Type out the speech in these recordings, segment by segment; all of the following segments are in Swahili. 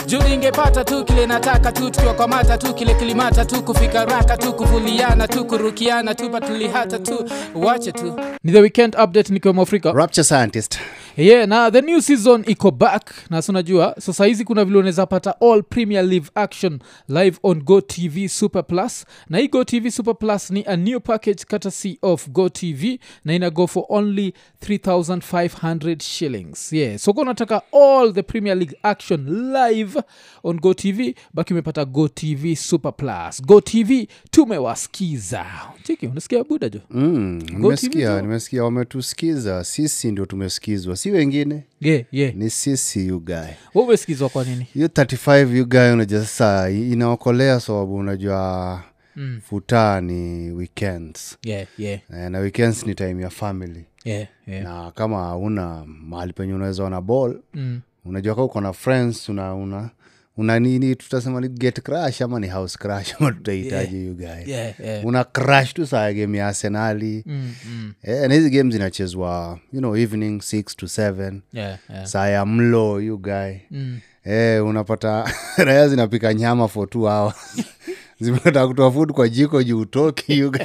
juu ningepata tu kile nataka tu tukiwakwamata tu kile kilimata tu kufika raka tu kuvuliana tu kurukiana tu patulihata tu wache tu ni the weekend update nikiwemo afrika rapture scientist yeah na the new season iko back na si unajua so sahizi kuna vile unaweza pata all premier live action live on go tv super plus na hii go tv super plus ni a new package courtesy of go tv na ina go for only 3500 shillings yeah so ka unataka all the premier league action live on go tv baki umepata go tv super plus go tv tumewasikiza chiki unasikia buda jo mm, TV nimesikia jo. nimesikia wametusikiza sisi ndio tumesikizwa si wengine yeah, yeah. ni sisi you guy Wewe umesikizwa kwa nini hiyo 35 you guy unajua sasa inaokolea sababu unajua Mm. futaa ni weekends yeah, yeah, Eh, na weekends ni time ya family yeah, yeah. na kama hauna mahali penye unaweza ona ball Mm. unajua kaa uko na friends una una una nini tutasema ni get crash ama ni house crash ama tutahitaji yeah. you guy Yeah, yeah. una crash tu saa ya game ya arsenali Mm, mm. eh, na hizi game zinachezwa you know evening 6 to 7 Yeah, yeah. saa ya mlo you guy Mm. eh, unapata raya zinapika nyama for two hours zimeta kutoa food kwa jiko juu utoki you guy.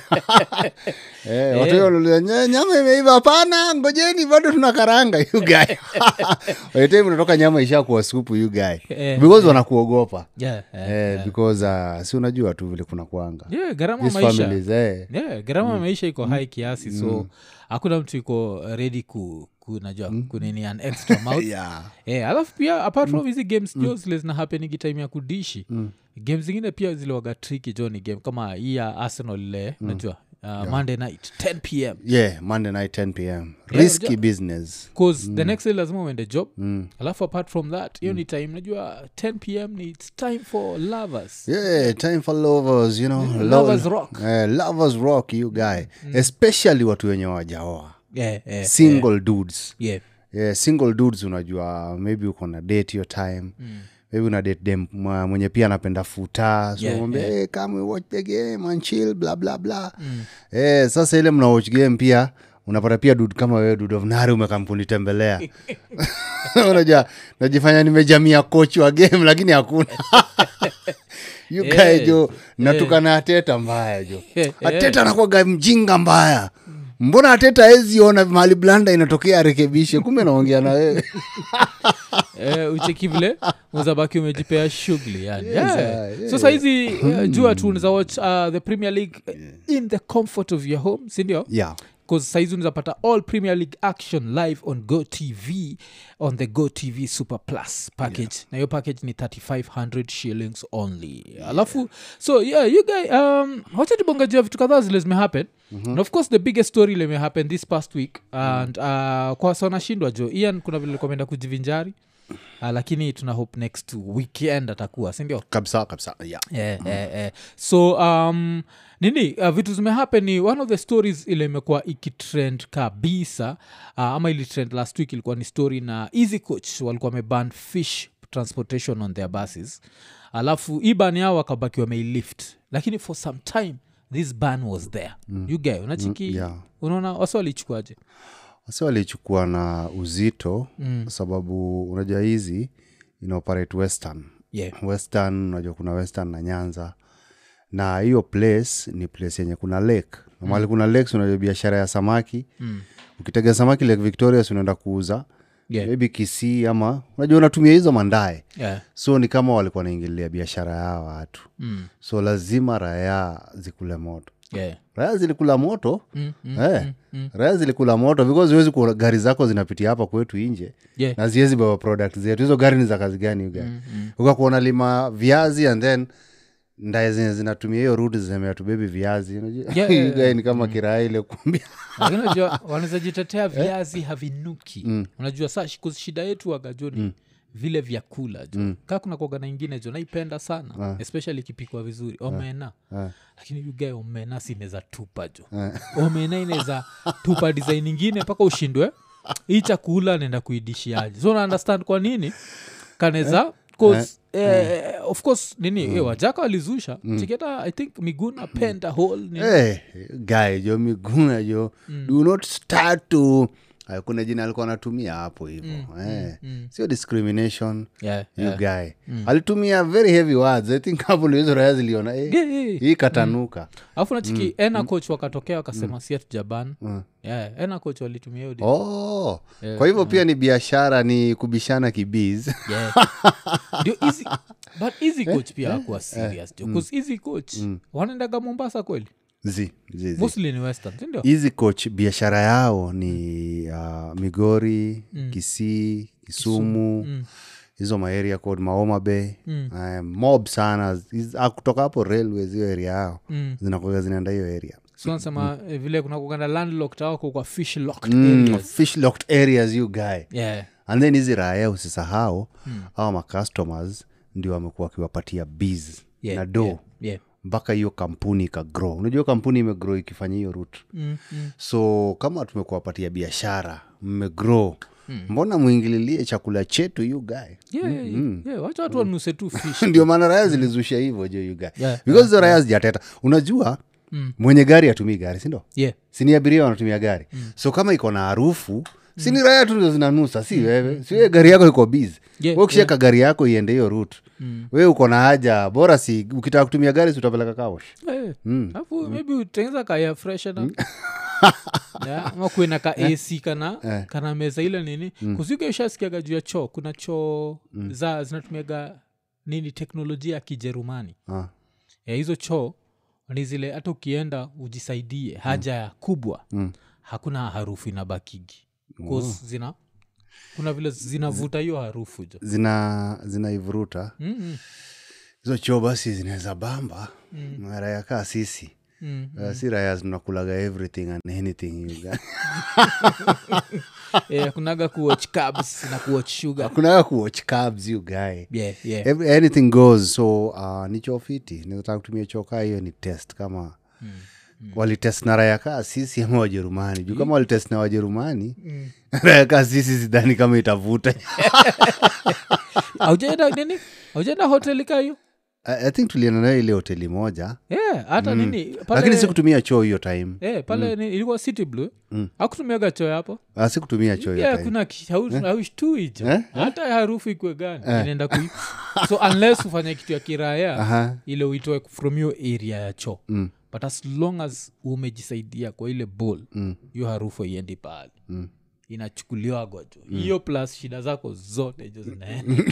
eh, watu wanauliza, "Nya- nyama imeiva hapana ngojeni bado tuna karanga you guy By unatoka nyama ishakuwa supu you guy Eh, because wanakuogopa Yeah, yeah. eh, because uh, si unajua tu vile kuna kuanga Yeah, gharama These maisha families eh. yeah, gharama ya maisha iko high kiasi so hakuna mtu iko ready ku kunajua kunini an extra mouth yeah. Eh, alafu pia apart from hizi games jo zile zina hapenigi time ya kudishi game zingine pia ziliwaga triki jo ni game kama hii ya arsenal ile najua uh, monday night 10 pm yeah monday night 10 pm Yeah, risky unajua- business bcause the next day lazima uende job mm. alafu apart from that hiyo ni time najua 10 pm ni its time for lovers yeah time for lovers you know lo- lovers rock. eh, lovers rock you guy especially watu wenye wajaoa yeah, yeah, single dudes yeah. yeah, single dudes unajua maybe uko na date your time mm. maybe una date dem mwa- mwenye pia anapenda futa so Yeah, mwambie, yeah. "Hey, come we watch the game and chill bla bla bla mm. eh, sasa ile mna watch game pia unapata pia dud kama wewe dud of nari umekampuni tembelea unajua najifanya nimejamia coach wa game lakini hakuna you Yeah, guy jo natukana ateta mbaya jo Yeah, ateta anakwaga mjinga mbaya mbona ateta aeziona mahali blanda inatokea arekebishe kumbe naongea na wewe eh, ucheki vile uzabaki umejipea shughuli yani yeah. yeah, so saizi uh, jua tu unaweza watch uh, the premier league uh, in the comfort of your home sindio yeah bcause saizi unawezapata all premier league action live on go tv on the go tv super plus package na hiyo package ni 3500 shillings only alafu so yeah you guy um, wacha tubongajia vitu kadhaa zile zimehappen mm-hmm. and of course the biggest story ile imehappen this past week and uh, kwa sanashindwa jo ian kuna vile likomenda kujivinjari uh, lakini tuna hope next weekend atakuwa sindio kabisa kabisa yeah. yeah, yeah, yeah. so um, nini uh, vitu zimehappen ni one of the stories ile imekuwa ikitrend kabisa uh, ama ilitrend last week ilikuwa ni story na easy coach walikuwa wameban fish transportation on their buses alafu hii ban yao wakabaki wameilift lakini for some time this ban was there mm. you guy unachiki Mm, yeah. unaona wasi walichukuaje wasi walichukua na uzito mm. sababu unajua hizi inaoperate western yeah. western unajua kuna western na nyanza na hiyo place ni place yenye kuna lake na mahali kuna lake unajua biashara ya samaki mm. ukitega samaki lake victoria si unaenda kuuza Yeah. maybe kisii ama unajua unatumia hizo mandae Yeah. so ni kama walikuwa naingilia biashara ya watu Mm. so lazima raya zikule moto Yeah. raya zilikula moto Mm, mm, eh, raya zilikula moto because huwezi kuona gari zako zinapitia hapa kwetu nje Yeah. na ziwezi beba product zetu hizo gari ni za kazi gani uga mm, mm. ukakuona lima viazi and then ndae zenye zinatumia hiyo rudi zemea tubebi viazi unajua? Yeah, yeah, You guy ni kama kiraa ile kumbia lakini unajua wanaweza jitetea viazi havinuki unajua saa shi- shida yetu wagajoni vile vyakula jo mm. kaa kuna kuaga na ingine jo naipenda sana especially ikipikwa vizuri omena lakini yugae omena si inaweza tupa jo omena inaweza tupa design ingine mpaka ushindwe hii chakula naenda kuidishiaje so na understand kwa nini kaneza cause eh, of course nini eh, wajaka walizusha chiketa i think miguna penta hole nini hey, guy jo miguna jo do not start to Haya, kuna jina alikuwa anatumia hapo hivo eh. sio discrimination yeah, you yeah. guy alitumia very heavy words i think hapo ndio hizo raya ziliona eh, Yeah, yeah, yeah. hii katanuka alafu nachiki ena coach wakatokea wakasema si jaban yeah, ena coach walitumia hiyo di- oh kwa hivyo pia ni biashara ni kubishana kibiz Yeah. ndio easy but easy coach pia akuwa serious jo bcause easy coach wanaendaga mombasa kweli zi zi, zi. mostly ni western sindio hizi coach biashara yao ni uh, migori kisii kisumu hizo maeria code maoma bay um, mob sana Hizi- ah, kutoka hapo railways hiyo area yao Mm. zinakuga zinaenda hiyo area so nasema eh, vile kuna kuganda landlocked awako kwa fish locked mm, areas fish locked areas you guy yeah and then hizi raya usisahau mm. au macustomers ndio wamekuwa wakiwapatia bs yeah na do yeah, yeah. mpaka hiyo kampuni ikagrow unajua kampuni imegrow ikifanya hiyo rut Mm, mm. so kama tumekuwapatia biashara mmegrow mm. mbona mwingililie chakula chetu you guy Yeah, yeah, yeah. Yeah, wacha watu wanuse tu fish ndio maana raya zilizusha hivyo jo you guy Yeah, because hizo raya zijateta unajua Mm. mwenye gari atumii gari sindo yeah sini abiria wanatumia gari so kama iko na harufu sini raya tu ndio zinanusa si wewe si wewe gari yako iko bizi Yeah, we ukisheka gari yako iende hiyo rut Mm. we uko na haja bora si ukitaka kutumia gari si utapeleka kawosh Eh, Mm. alafu maybe utengeza kaya freshna ama kuena ka ac kana kana meza ile nini kuziga ushasikiaga juu ya choo kuna choo za zinatumiaga nini teknolojia ya kijerumani Ah. ya hizo choo ni zile hata ukienda ujisaidie haja ya kubwa Mm. hakuna harufu inabakigi Cause zina kuna vile zinavuta hiyo harufu jo zina zinaivuruta mm hizo choo basi zinaweza bamba mm. raya kaa sisi mm. Uh, si raya zinakulaga everything and anything you guy. Eh, kunaga kuwatch cabs na kuwatch sugar hakunaga kuwatch cabs you guy yeah, yeah. Every, anything goes so uh, ni choo fiti nataka kutumia choo kaa hiyo ni test kama mm. walitest na raya kaa sisi ama wajerumani juu kama walitest na wajerumani raya kaa sisi sidhani kama itavuta aujaenda nini aujaenda hoteli ka hiyo I, i think tulienda nayo ile hoteli moja yeah, hata nini lakini pale, sikutumia choo hiyo time eh, pale ni, ilikuwa city blue mm. akutumiaga choo hapo uh, sikutumia choo hiyo yeah, time kuna ki- hau- haushtui jo Eh? hata harufu ikwe gani inaenda kui so unless ufanye kitu ya kiraya Aha. ile uitoe from hiyo area ya choo Mm. but as long as umejisaidia kwa ile bol Mm. hiyo harufu iendi pahali Mm. inachukuliwagwa jo hiyo plus shida zako zote jo zinaenda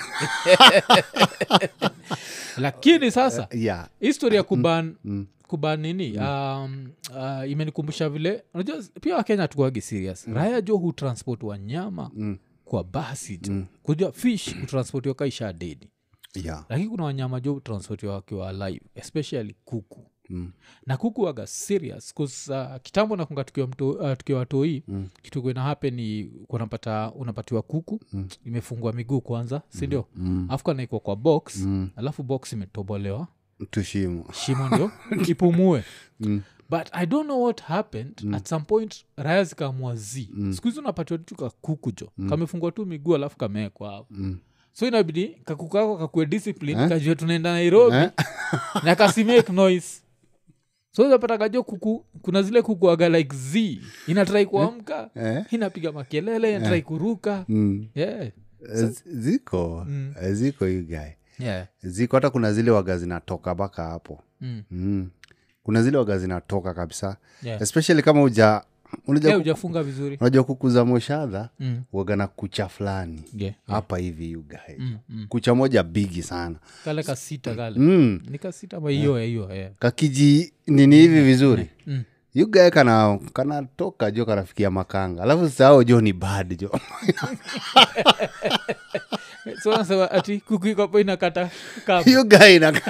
lakini sasa yeah histori ya kuban kuban nini um, uh, imenikumbusha vile unajua pia wakenya tukuagi serious raya jo hutransport wanyama kwa basi jo kujua fish hutransportiwa kaisha dedi yeah lakini kuna wanyama jo hutransportiwa wakiwa alive especially kuku Mm. na kuku waga serious 'cause, uh, kitambo nakunga tukiwa, mto, uh, tukiwa watoi mm. kitu kuena hape ni kunapata unapatiwa kuku mm. imefungwa miguu kwanza sindio mm. afu kanaikwa kwa box mm. alafu box imetobolewa tushimo shimo ndio ipumue mm. but i don't know what happened mm. at some point raya zikaamua z mm. siku hizi unapatiwa tu kakuku jo mm. kamefungwa tu miguu alafu kamewekwa hapo Mm. so inabidi kakuku kako kakue discipline kajua tunaenda nairobi na kasimake noise so unapata kajo kuku kuna zile kuku aga like z inatrai kuamka Eh? inapiga makelele inatrai kuruka Mm. yeah. Eh, ziko Eh, ziko you guy Yeah. ziko hata kuna zile waga zinatoka mpaka hapo Mm. mm. kuna zile waga zinatoka kabisa Yeah. especially kama uja unajua, Yeah, ku- ujafunga vizuri unajua kuku za moshadha Mm. waga na kucha fulani Yeah. hapa hivi you guy Mm, mm. kucha moja bigi sana kale kasita kale mm. ni kasita ma hiyo hiyo yeah. kakiji nini hivi vizuri Mm. yugae kana kanatoka jo kanafikia makanga alafu sao jo ni bad jo so nasema ati kuku iko hapo inakata kamba yugae ina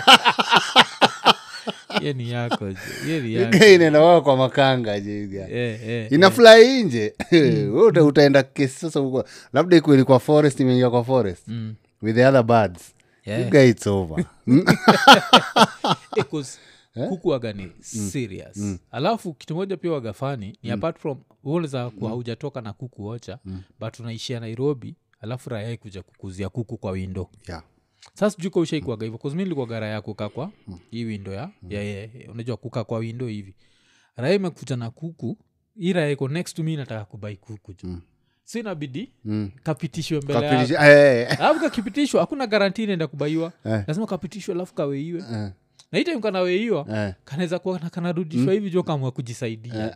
ye ni yako je. ye ni yako yugae inaenda wao kwa makanga jo yugae Eh, eh. inafulai nje Wewe uta- utaenda kesi sasa huko labda ikuwa ilikuwa forest imeingia kwa forest Mm. with the other birds Yeah. you guy it's over Mm. Eh, 'cause kuku waga ni serious alafu kitu moja pia wagafani ni apart from unaweza kuwa haujatoka na kuku ocha but unaishia nairobi alafu raya kuja kukuzia kuku kwa windo yeah. sasa sijui ka ushaikuaga hivyo kuzmi nilikuwa raya kukaa kwa hii windo ya, ya, ya, ya unajua kukaa kwa windo hivi raya imekuja na kuku hii raya iko next to me nataka kubai kuku ju si inabidi kapitishwe mbele yako. Kapitisha- eh, alafu kakipitishwa hakuna garanti inaenda kubaiwa Eh. lazima kapitishwe alafu kaweiwe eh, na hii time kanaweiwa eh. kanaweza kuwa na- kanarudishwa hivi jo kamwa kujisaidia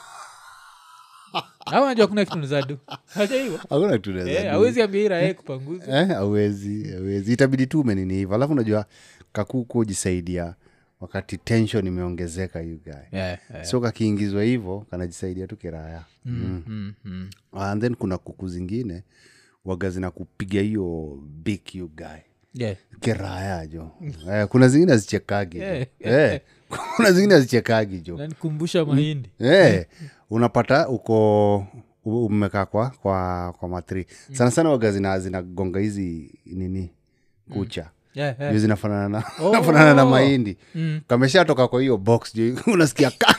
au najua kuna kitu nizadu aja hivo hakuna kitu unaweza do. awezi ambia hii raha kupanguza Eh, awezi awezi itabidi tu umenini hivo alafu unajua kakuku ujisaidia wakati tension imeongezeka you guy Yeah, yeah. so kakiingizwa hivo kanajisaidia tu kiraya Mm, mm, mm. and then kuna kuku zingine waga zinakupiga hiyo big you guy Yeah. kiraya jo eh, kuna zingine hazichekagi jo. Eh. eh, kuna zingine hazichekagi jo nanikumbusha mahindi eh, unapata uko u- umekaa kwa kwa kwa matri sana sana waga zina zinagonga hizi nini kucha Yeah, yeah. juu zinafanana na, Oh. nafanana na mahindi Mm. kameshatoka kwa hiyo box juu unasikia ka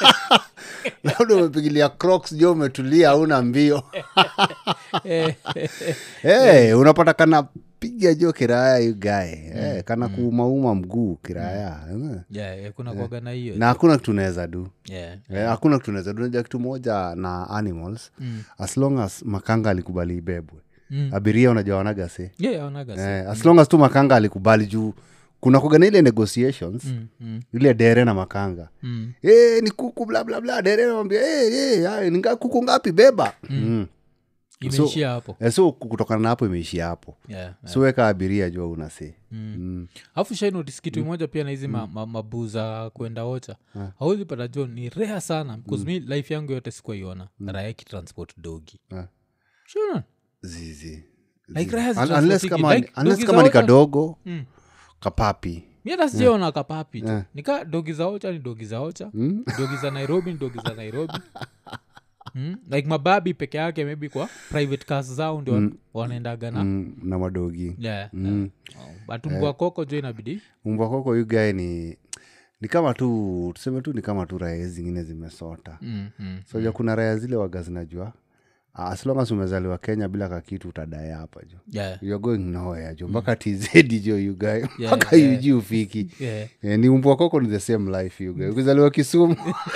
labda umepigilia crocs jo umetulia hauna mbio Eh, hey, unapata kana piga jo kiraya yugae hey, kana kuumauma mguu kiraya eh. yeah, yeah, kuna kuaga na hiyo na hakuna kitu unaweza du Yeah. Eh, hakuna kitu unaweza du Unajua kitu moja na animals Mm. as long as makanga alikubali ibebwe Mm. abiria unajua wanagase Yeah, yeah, wanaga si- eh, as long as tu makanga alikubali juu kuna kuga na ile negotiations Mm, mm, ile dere na makanga mm. Eh, ni kuku bla bla bla dere namwambia hey, hey, hai, ni nga- kuku ngapi beba mm. imeishia hapo Eh, so kutokana na hapo imeishia hapo Yeah, yeah. so weka abiria jua unase mm. alafu shainotis kitu moja pia na hizi ma, ma, mabuu za kwenda ocha hauwezi pata jo ni rea sana bcause mi life yangu yote sikuaiona raya kitransport dogi Ah. Sure. zizi Like raya Un- zitransport unless hiki. kama, Like unless dogi kama za ni ocha- kadogo Mm. kapapi mi hata sijaona kapapi tu Yeah. nika dogi za ocha ni dogi za ocha Mm. dogi za nairobi ni dogi za nairobi mm? like mababi peke yake maybe kwa private cars zao ndio wanaendaga na mm, na madogi yeah, Mm. yeah. Oh, but mbwa koko jo inabidi mbwa koko yugae ni ni kama tu tuseme tu ni kama tu raya zingine zimesota mm, mm. so ja kuna raya zile waga zinajua ah, as long as umezaliwa kenya bila kakitu utadae hapa jo yeah. you're going nowhere jo mpaka tz jo yugae Yeah, mpaka yeah. uji ufiki Yeah. Eh, ni umbwa koko ni the same life yugae ukizaliwa kisumu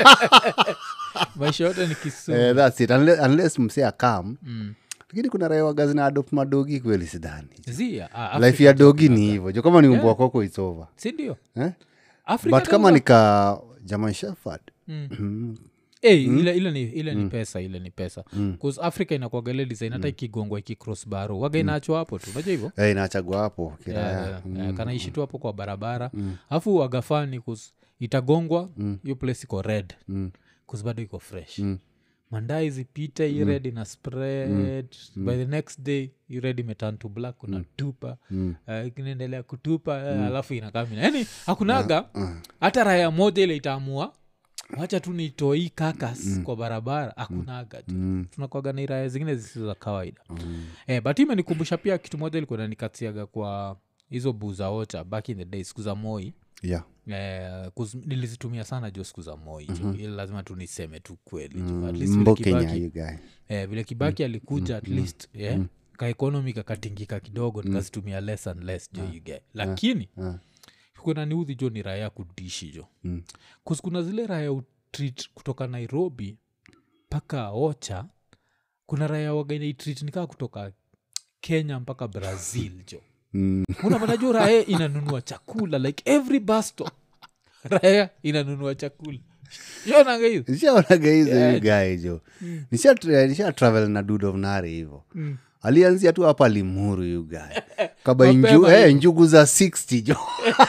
maisha yote ni kisumu eh, that's it unless, unless msee akam mm. lakini kuna raya waga zina adopt madogi kweli sidhani zia ah, life Africa ya jo dogi kuna- ni hivyo jo kama ni umbwa koko it's over sindio eh? Africa but kama jo- ni ka german shepherd Mm. Eh, ile, ile ni, ile ni pesa ile ni pesa bcause africa inakuagale design hata ikigongwa ikicross baro waga inaachwa hapo tu unajua hivyo eh, inachagua hapo kiraya Yeah, yeah, yeah, kanaishi tu hapo kwa barabara alafu wagafani kus itagongwa hiyo place iko red Mm. kus bado iko fresh mandai zipite hii red ina spread by the next day hii red imeturn to black una tupa uh, inaendelea kutupa uh, alafu inakamina yani hakunaga hata raya moja ile itaamua wacha tu nitoe hii kakas kwa barabara hakunaga tu Mm. tunakwaga na iraya zingine zisizo za kawaida eh, but hii imenikumbusha pia kitu moja ilikuwa nanikatiaga kwa hizo buu za ocha back in the day siku za moi yeah Eh, 'cause nilizitumia sana jo siku za moi jo ili lazima tu niseme tu kweli jo at least vile mbo kenya kibaki, you guy eh, vile kibaki alikuja at least yeah, kaekonomi kakatingika kidogo nikazitumia less and less jo you get lakini Ah. kuna niudhi jo ni raya kudishi jo Mm. Cause kuna zile raya utreat kutoka nairobi mpaka ocha kuna raya wagainaitreat nikaa kutoka kenya mpaka brazil jo Mm. unapata jo raya inanunua chakula like every basto raya inanunua chakula shonanga hiyo nishaonaga hizo Yeah. you guy jo nisha, nisha travel na dude of nari hivo Mm. alianzia tu hapa limuru you guy kaba Mapema inju, hiyo. eh, njugu za 60 jo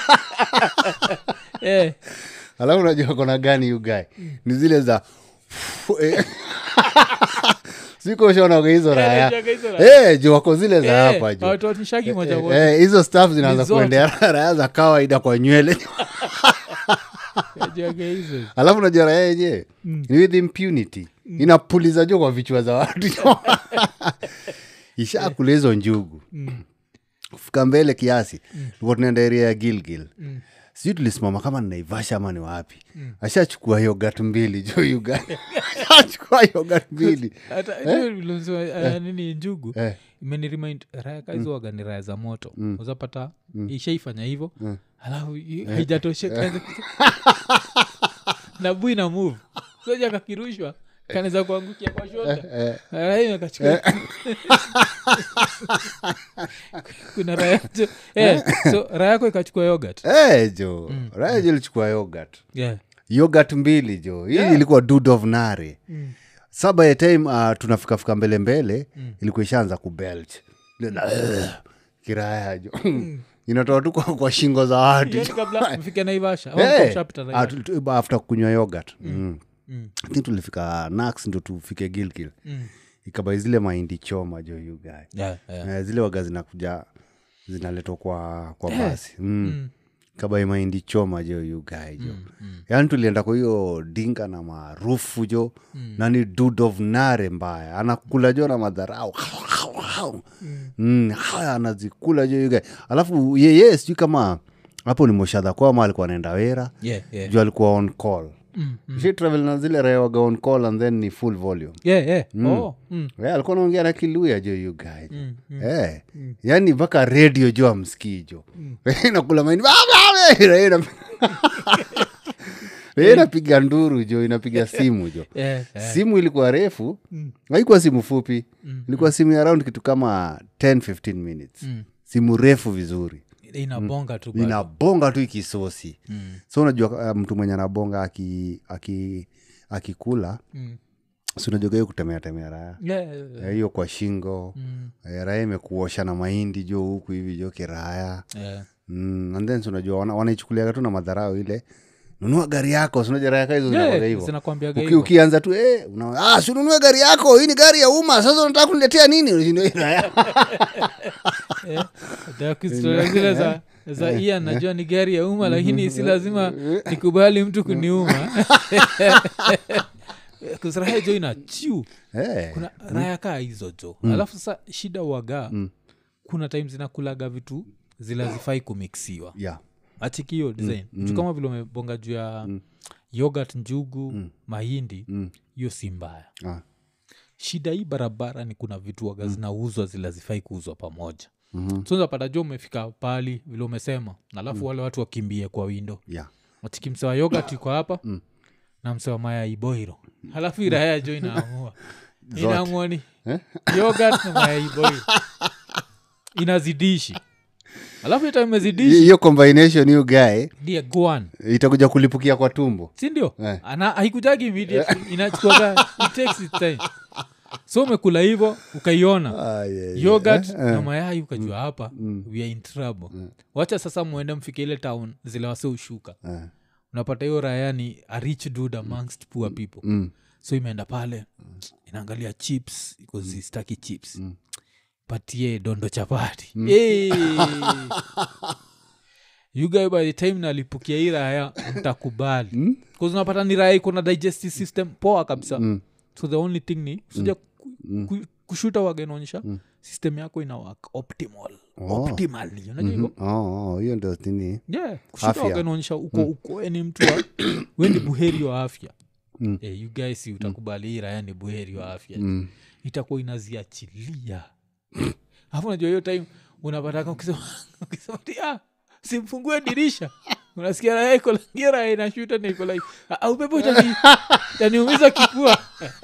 eh, alafu unajua kona gani you guy ni zile za eh. siko shonaga hizo raya najuaga hizo raya. Eh, jo wako zile za eh, hapa jo hawatoanishagi moja Eh, moja eh, hizo staff zinaanza Ni zote. kuendea raya za kawaida kwa nywele najuaga hizo alafu najua raya yenyewe ni with impunity inapuliza jo kwa vichwa za watu ishakula hizo njugu kufika mbele kiasi tuko tunaenda area ya gilgil sijui tulisimama kama ni naivasha ama ni wapi ashachukua yogat mbili jo yuga ashachukua yogat mbili hata hiyo vile unasema, eh, nini njugu Eh. imenirimind raya kaizowaga ni raya za moto uzapata ishaifanya hivo alafu i- haijatosheka na bui na move soja kakirushwa kanaweza kuangukia kwa shoulder. Raya imekachukua. kuna raya jo eh, so raya yako ikachukua yogurt Eh, jo raya jo ilichukua yogurt yeah. yogurt mbili jo hii ilikuwa dud of nare sa by the time uh, tunafikafika mbele mbele ilikuwa ishaanza kubelch kiraya jo inatoa tu kwa, kwa shingo za watu Hiyo ni kabla mfike naivasha Eh, shapita ah, tu- tu- after kunywa yogurt mm. I think tulifika nax ndo tufike gilgil ikabai zile mahindi choma jo you guy yeah, yeah. Eh, zile waga zinakuja zinaletwa kwa kwa basi mm. kabai mahindi choma jo you guy jo yaani tulienda kwa hiyo dinga na maarufu jo na ni dude of nare mbaya anakula jo na madharau mm. haya anazikula jo you guy alafu yeye sijui kama hapo ni moshadha kwama alikuwa anaenda wera Yeah, yeah. juu alikuwa on call She travel na zile raya waga on call and then ni full volume Yeah, yeah. Oh, mm. yeah, alikuwa naongea na kiluya jo you guy mm, Eh, yaani mpaka redio jo amskii jo nakula maini Raia ina- Raia inapiga nduru jo inapiga simu jo Yeah, yeah. simu ilikuwa refu haikuwa simu fupi ilikuwa simu ya around kitu kama 10 15 minutes simu refu vizuri inabonga tu bado. inabonga tu ikisosi so unajua uh, mtu mwenye anabonga aki, aki, akikula Mm. si unajua hiyo kutemea temea raya Yeah, yeah, yeah. Eh, hiyo kwa shingo Eh, raya imekuosha na mahindi jo huku hivi jo kiraya Yeah. mm, and then si unajua wana- wanaichukuliaga tu na madharau ile nunua gari yako sinajua raya ka hizo Yeah, zinakuwaga hivyo zinakwambiaga Uki- hivyo. ukianza tu eh, una, ah, si ununue gari yako hii ni gari ya umma sasa unataka kuniletea nini Unashindwa, "Eh, raya." Eh, nataka kuzistoria zile za za iya najua ni gari ya umma lakini si lazima nikubali mtu kuniuma kusiraha jo ina chiu Eh, kuna raya kaa hizo jo alafu sasa shida waga kuna time zinakulaga vitu zilazifai kumiksiwa yeah. achikio design juu kama vile umebonga juu ya yogurt njugu mahindi hiyo si mbaya Ah. shida hii barabara ni kuna vitu waga zinauzwa zilazifai kuuzwa pamoja mm-hmm. so zapata jo umefika pali vile umesema alafu wale watu wakimbie kwa windo Yeah. watiki msewa yogurt iko hapa na msewa maya iboiro halafu iraya jo inaamua inaamua ni yogurt na maya iboiro inazidishi alafu ita imezidishi hiyo combination hiyo guy ndiye goan itakuja kulipukia kwa tumbo sindio Eh. ana haikujagi immediately inachukuaga it takes its time so umekula hivo ukaiona Ah, yeah, yeah. yogurt na mayai ukajua hapa we are in trouble wacha sasa mwende mfike ile town zile wase ushuka Eh. unapata hiyo raya ni a rich dude amongst poor people Mm. so imeenda pale inaangalia chips ikozistaki chips patie dondo chapati hey. you guy by the time nalipukia hii raya mtakubali mm? unapata ni raya iko na digestive system poa kabisa mm. so the only thing ni suja ku, ku, kushuta waganaonyesha system yako ina work optimal Oh. optimally unajua hivyo Oh, oh, hiyo ndio nini yeah kushuta Afya. waganaonyesha uko uko ni mtu wa we ni buheri wa afya eh, you guys si utakubali hii raya ni buheri wa afya itakuwa inaziachilia alafu najua hiyo time unapataka ukisema ukisema ti, ah, simfungue dirisha unasikia raya iko langia raya inashuta na iko like "Ah, ah, upepo itani- itaniumiza kifua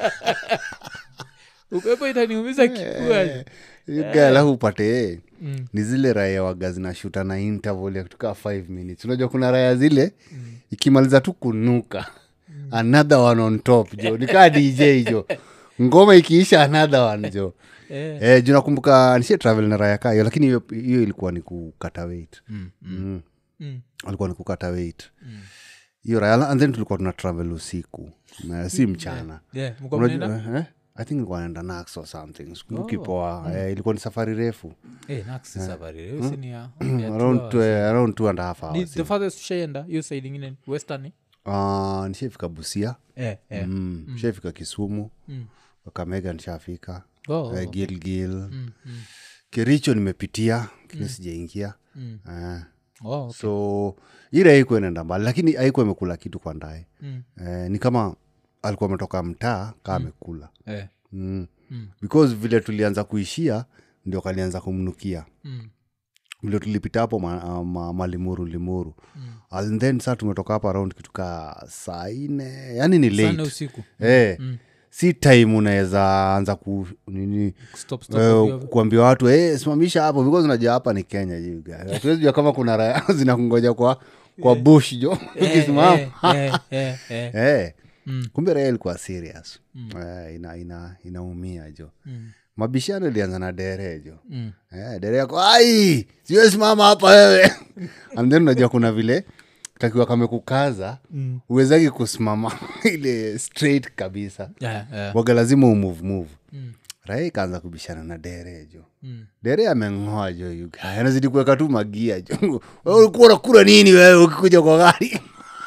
upepo itaniumiza kifua Hiyo guy alafu upate eh, ni zile raya waga zinashuta na interval ya kutoka 5 minutes unajua kuna raya zile ikimaliza tu kunuka another one on top jo nikaa dj jo ngoma ikiisha another one jo Eh. eh, juu nakumbuka nishie travel na raya kaa hiyo lakini hiyo hiyo ilikuwa ni kukata weight mm. Mm. alikuwa ni kukata weight hiyo raya and then tulikuwa tuna travel usiku na si mchana Yeah, mko Unajua- mnaenda? eh, i think nilikuwa naenda nax or something sikumbuki poa eh, ilikuwa ni safari refu Eh, Nax si safari refu, si ni ya- ya two around, hours. two, around two and a half Ni hours the farthest ushaenda hiyo side ingine western uh, nishafika busia eh, eh. mm. nishafika kisumu Mm. kakamega nishafika Oh, eh, gilgil mm, mm, kericho nimepitia kini sijaingia mm. eh, Oh, okay. so ile haikuwa inaenda mbali lakini haikuwa imekula kitu kwa ndae Mm. eh, ni kama alikuwa ametoka mtaa kaa amekula Eh, mm. Mm. because vile tulianza kuishia ndio kalianza kumnukia mm, vile tulipita hapo ma, ma, malimuru limuru Mm. and then saa tumetoka hapo around kituka saa ine yani ni Sana late usiku eh, Mm. si time unaweza anza ku nini Stop, stop, eh, ovyo, ovyo. kuambia watu hey, simamisha hapo because unajua hapa ni kenya you guys. hatuwezi jua kama kuna raya zinakungoja kwa kwa bush jo ukisimama Eh, eh, eh, eh. Eh, Mm. kumbe raya ilikuwa serious Eh, ina, ina, inaumia jo mabishano ilianza na dere jo Mm. eh, dere yako ai siwesimama hapa wewe and then unajua kuna vile takiwa kamekukaza Mm. uwezaki kusimama ile straight kabisa Yeah, yeah. waga lazima umove move Mm. raya ikaanza kubishana na dere jo Mm. dere ameng'oa jo yuga anazidi kuweka tu magia jo Wewe ulikuwa unakula nini wewe ukikuja kwa gari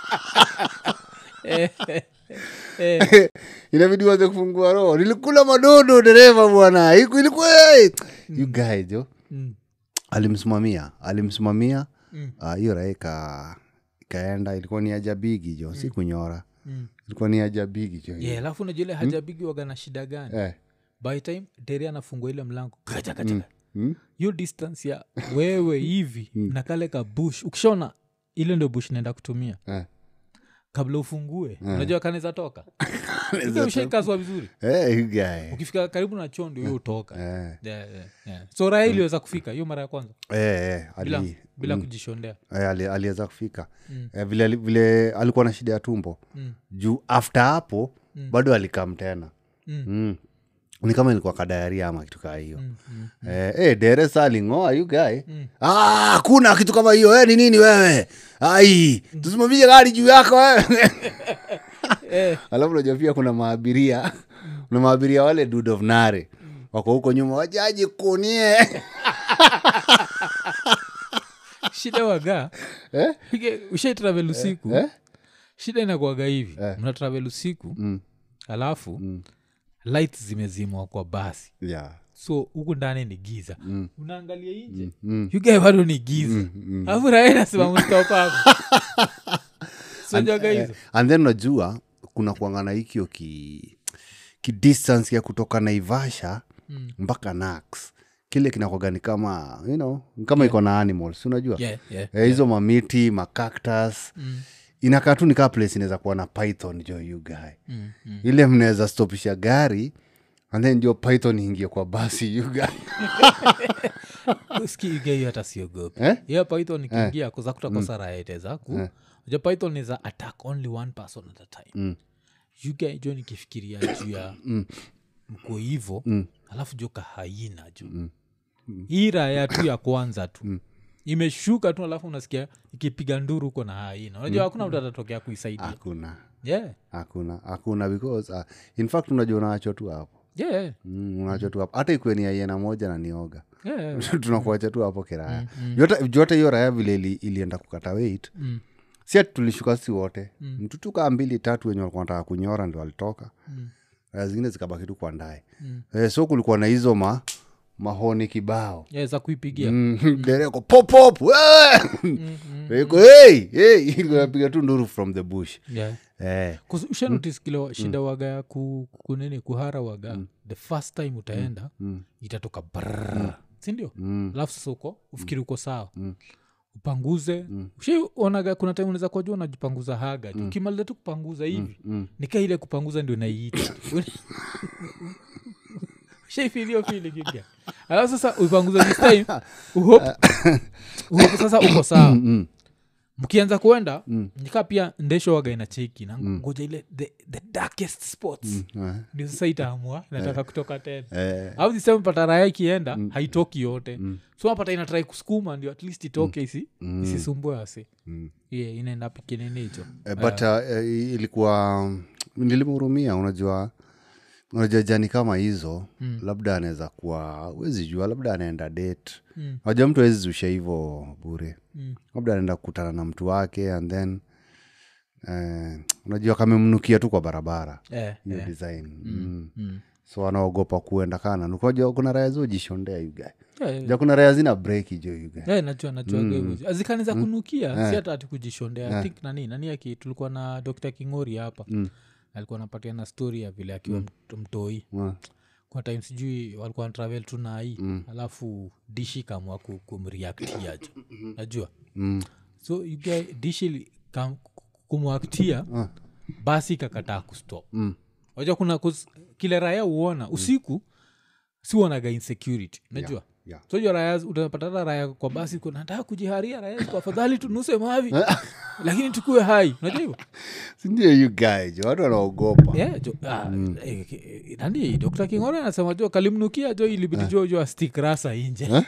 Eh, eh, eh. inabidi waze kufungua roho nilikula madodo dereva bwana Iku- ilikuwa you guys jo Mm. alimsimamia alimsimamia Mm. Ah, hiyo raha ika ikaenda ilikuwa ni ajabigi jo si kunyora Mm. ilikuwa ni ajabigi jo Yeah, alafu najua ile hajabigi waga na shida gani eh. by time deri anafungua ile mlango kacha kacha mm? hiyo distance ya wewe hivi na kale ka bush ukishona ile ndio bush naenda kutumia Eh. kabla ufungue unajua kanaweza toka Ike ushaikazwa vizuri Eh, you guy. ukifika karibu na choo ndio hiyo utoka Eh, yeah, yeah, yeah. so raha iliweza kufika hiyo mara ya kwanza eh, eh, bila, ali- bila kujishondea eh, ali- aliweza kufika Mm. eh, vile, ali- vile alikuwa na shida ya tumbo Mm. juu after hapo bado alikam tena Mm. mm. ni kama ilikuwa kadayaria ama kitu kaa hiyo Mm, mm. Eh, eh, deresa alingoa yu gae ah, kuna kitu kama hiyo eh, ni nini wewe ai tusimamishe gari juu yako wewe Eh, alafu najua pia kuna maabiria kuna maabiria wale dude of nare wako huko nyuma wajaji kunie shida waga Eh? ushaitravel usiku eh? shida inakuaga hivi mna travel usiku Mm. alafu light zimezimwa kwa basi yeah. so huku ndani ni giza unaangalia nje Mm. yugae bado ni giza alafu raha nasema mstopako sojaga hizo and then unajua kuna kuangana hikio ki, ki distance ya kutoka naivasha Mm. mpaka nax kile kinakwaga ni kama you know, ni kama iko na animals si unajua yeah, yeah. Eh, hizo mamiti macactus Mm, inakaa tu ni kaa place inaweza kuwa na python jo you guy mm, mm. ile mnaweza stopisha gari and then ndio python ingie kwa basi you guy Uski yugae hiyo hata siogopi Eh? hiyo python ikiingia kuza kutakosa raete zaku ja python is a attack only one person at a time Mm. yugae jo nikifikiria juu ya mko hivo alafu jo kahaina jo hii raya tu ya kwanza tu imeshuka tu alafu unasikia ikipiga nduru huko na haina unajua hakuna mtu atatokea kuisaidia hakuna yeah. hakuna hakuna because uh, in fact unajua unaachwa tu hapo Yeah. mm, unaachwa tu hapo hata ikuwe ni aiena moja na nioga Yeah. tunakuacha tu hapo kiraya Yote- jote hiyo raya vile ili, ilienda kukata weit Mm. si ati tulishuka si wote mm. mtutu kaa mbili tatu wenye walikuwa nataka kunyora ndo walitoka Mm. raya zingine zikabaki tu kwa ndae Mm. eh, so kulikuwa na hizo ma mahoni kibao Yeah, za kuipigia Mm, dereko popop iko hey, hey, ilikuwa inapiga tu nduru from the bush yeah. eh, ushanotis kile shida waga ya ku, kunini kuhara waga the first time utaenda itatoka brrr, sindio mm, alafu sasa uko ufikiri uko sawa upanguze ushionaga kuna time unaweza kuwa jua unajipanguza haga mm. ukimaliza tu kupanguza hivi mm. nika ile kupanguza ndio naiita shaifilio fili kiga alafu sasa uipanguza this time uhope, uhope sasa uko sawa mm. mkianza kuenda nikaa pia ndesho waga ina cheki na ngoja ile the, the darkest spots eh, ndio sasa itaamua nataka kutoka tena eh, au sisema pata raya ikienda haitoki yote so napata inatrai kusukuma ndio at least itoke isi isisumbue asi mm. yeah, inaenda pikinini hicho Eh, but uh, eh, ilikuwa nilimhurumia unajua unajua jani kama hizo mm. labda anaweza kuwa wezi jua labda anaenda date Mm. najua mtu awezi zusha hivo bure Mm. labda anaenda kukutana na mtu wake and then eh, unajua kamemnukia tu kwa barabara Eh, hiyo eh. design mm. Mm. so anaogopa kuenda kana nukajua kuna raya zojishondea yuga Yeah, yeah. ja kuna raya zina breki jo yuga Yeah, najua najua mm. azikani za kunukia si hata ati kujishondea I think nani nani aki tulikuwa na dr kingori hapa Mm. alikuwa anapatia na story ya vile akiwa mt- mtoi Mm. kwa time sijui walikuwa natravel tu nai mm. alafu dishi kamwa ku- kumreactia jo najua Mm. so you guy, dishi li- kam- kumwaktia basi ikakataa kustop Mm. wajua kuna 'cause kile raya uona usiku si uonaga insecurity unajua yeah. sojua raya utapatana raya kwa basi kuna nataka kujiharia raya kwa afadhali tunuse mavi lakini tukue hai unajua hivyo sindio you guy jo watu wanaogopa Yeah, jo, ah, eh, eh, nani dr kingore anasema jo kalimnukia jo ilibidi jo jo astik rasa inje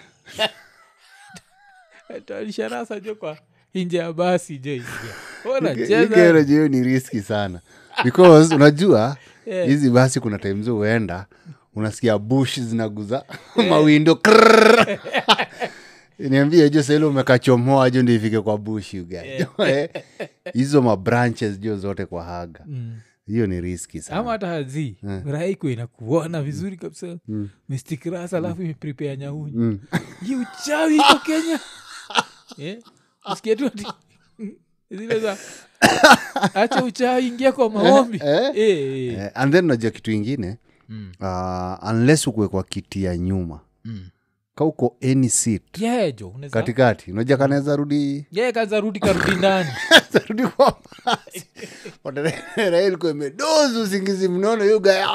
tarisha rasa jo kwa inje ya basi jo ingia ikero hiyo ni riski sana because unajua Yeah. hizi basi kuna time zo huenda unasikia bush zinaguza mawindo krrrr. niambie jo saili umekachomoa jo ndio ifike kwa bush you guys. Eh, hizo mabranches jo zote kwa haga hiyo ni riski sana ama hata hazi raiko inakuona vizuri kabisa mistikirasa alafu imeprepare nyaunyi hii uchawi iko kenya Eh, usikie tu ati zile za acha uchawi ingia kwa maombi Eh, Eh, eh. Eh, and then unajua kitu ingine uh, unless ukuwe kwa kiti ya nyuma Mm. ka uko any seat Yeah, jo unaweza- katikati unajua kanaweza rudi Yeah, kaza rudi karudi ndani rudi kwa basi railikuwa imedozi usingizi mnono yuga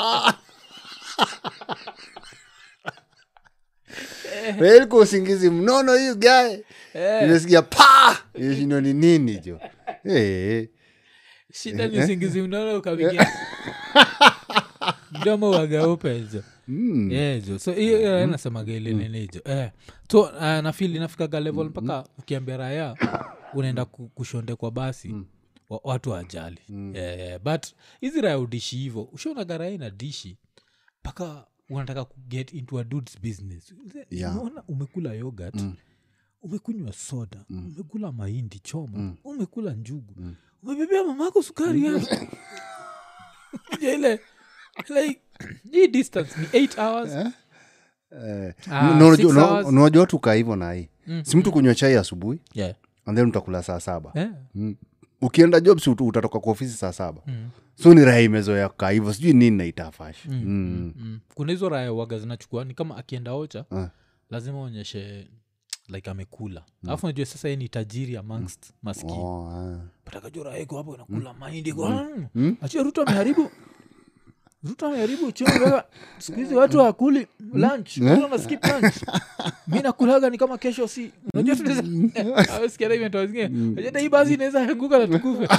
railikuwa usingizi mnono yu gae imesikia pa ishindo ni nini jo Eh, shida ni usingizi mnono ukapigia mdomo wagaupezo mm, yezo so hiyo nasemaga ile ninijo eh. so uh, nafili inafikaga level mpaka ukiambia raya unaenda ku- kushonde kwa basi wa, watu ajali eh, but hizi raya udishi hivo ushaonaga raya ina dishi mpaka unataka kuget into a dudes business Yeah. unaona umekula yogurt umekunywa soda umekula mahindi choma umekula njugu umebebea mamako sukari yako Kuja ile like hii distance ni 8 hours eh, Ah, na unajua- six una- hours. unajua watu kaa hivo na hii si mtu kunywa chai asubuhi yeah. and then utakula saa saba yeah. mm. ukienda jobs ut- utatoka kwa ofisi saa saba so ni raha imezoea kaa hivo sijui nini naitafash mm. mm. mm. kuna hizo raya waga zinachukua ni kama akienda ocha Ah. lazima onyeshe like amekula alafu najua sasa yeye ni tajiri amongst maskini Oh, ah. patakajua raya iko hapo inakula mahindi iko mm. achia ruto ameharibu ruto ameharibu uchumi wewe. siku hizi watu wakuli lunch Ruto ana skip lunch mi nakulaga ni kama kesho si unajua tunaweza- Awesikia hata imetoa zingine. Unajua hata hii basi inaweza anguka na tukufe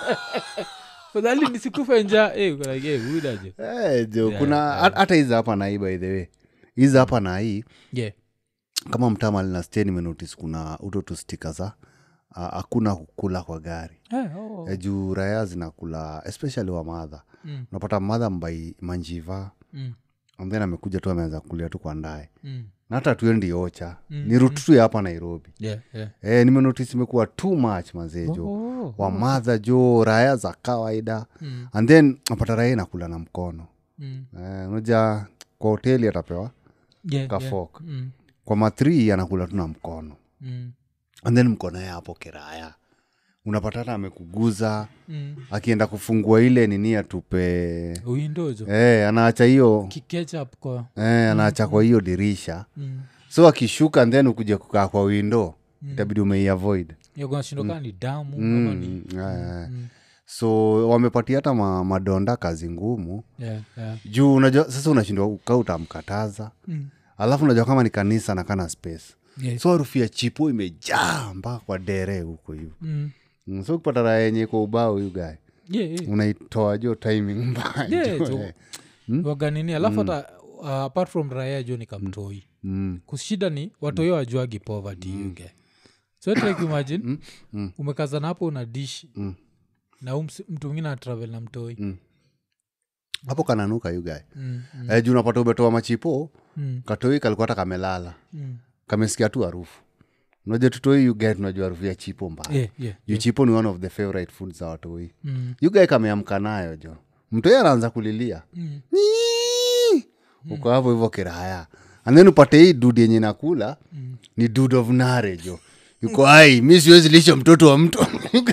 fadhali nisikufe njaa Eh, uko like, eh, buda je. Eh, jo kuna hat- hata hizi hapa na hii by the way hizi hapa na hii Yeah. kama mtama lina stay nimenotice kuna uto tu stika za ah, hakuna kukula kwa gari Eh, oh. Eh, juu raya zinakula especially wa madha Mm. unapata madha mbai manjiva Mm. and then amekuja tu ameanza kulia tu kwa ndae Mm. na hata tuendi ocha ni rututu ya hapa nairobi Yeah, yeah. eh, nimenotice imekuwa too much mazejo Oh. wamadha jo raya za kawaida Mm. and then napata raya inakula na mkono Mm. eh, unaja kwa hoteli atapewa Yeah, ka yeah. fork. Mm. kwa matri anakula tu na mkono Mm. and then mkono ya hapo kiraya unapata hata amekuguza Mm. akienda kufungua ile nini atupe uindojo eh, anaacha hiyo kikechap kwa eh, anaacha kwa hiyo dirisha mm. so akishuka and then ukuja kukaa kwa windo itabidi umeiavoid yakunashindokana ni damu ama ni mm, eh, so wamepatia hata ma, madonda kazi ngumu yeah, yeah. juu unajua sasa unashindwa ukaa utamkataza Mm. alafu unajua kama ni kanisa na kana space Yes. so harufu ya chipo imejaa mpaka kwa dere huko hivo Mm. mm, so ukipata raha yenye kwa ubao huyu gae Yeah, yeah. unaitoa jo timing mbaya Yeah, jo, jo. eh. waganini alafu hata uh, apart from raya jo ni kamtoi Mm, kushida ni watoi wajuagi poverty yuge so like imagine umekazana hapo una dish na huu msi- mtu mwingine atravel na mtoi hapo kananuka yu gae Mm, mm, eh, juu unapata umetoa machipo mm, katoi kalikuwa hata kamelala mm. kamesikia tu harufu unajua tutoi yugae tunajua harufu ya chipo mbaya Yeah, yeah. juu chipo ni one of the favorite foods za watoi Mm, yugae kameamka nayo jo mtoi anaanza kulilia mm. Nyii! uko hapo hivyo kiraya and then upate hii dud yenye nakula ni dud of nare jo yuko ai mi siwezi lisha mtoto wa mtu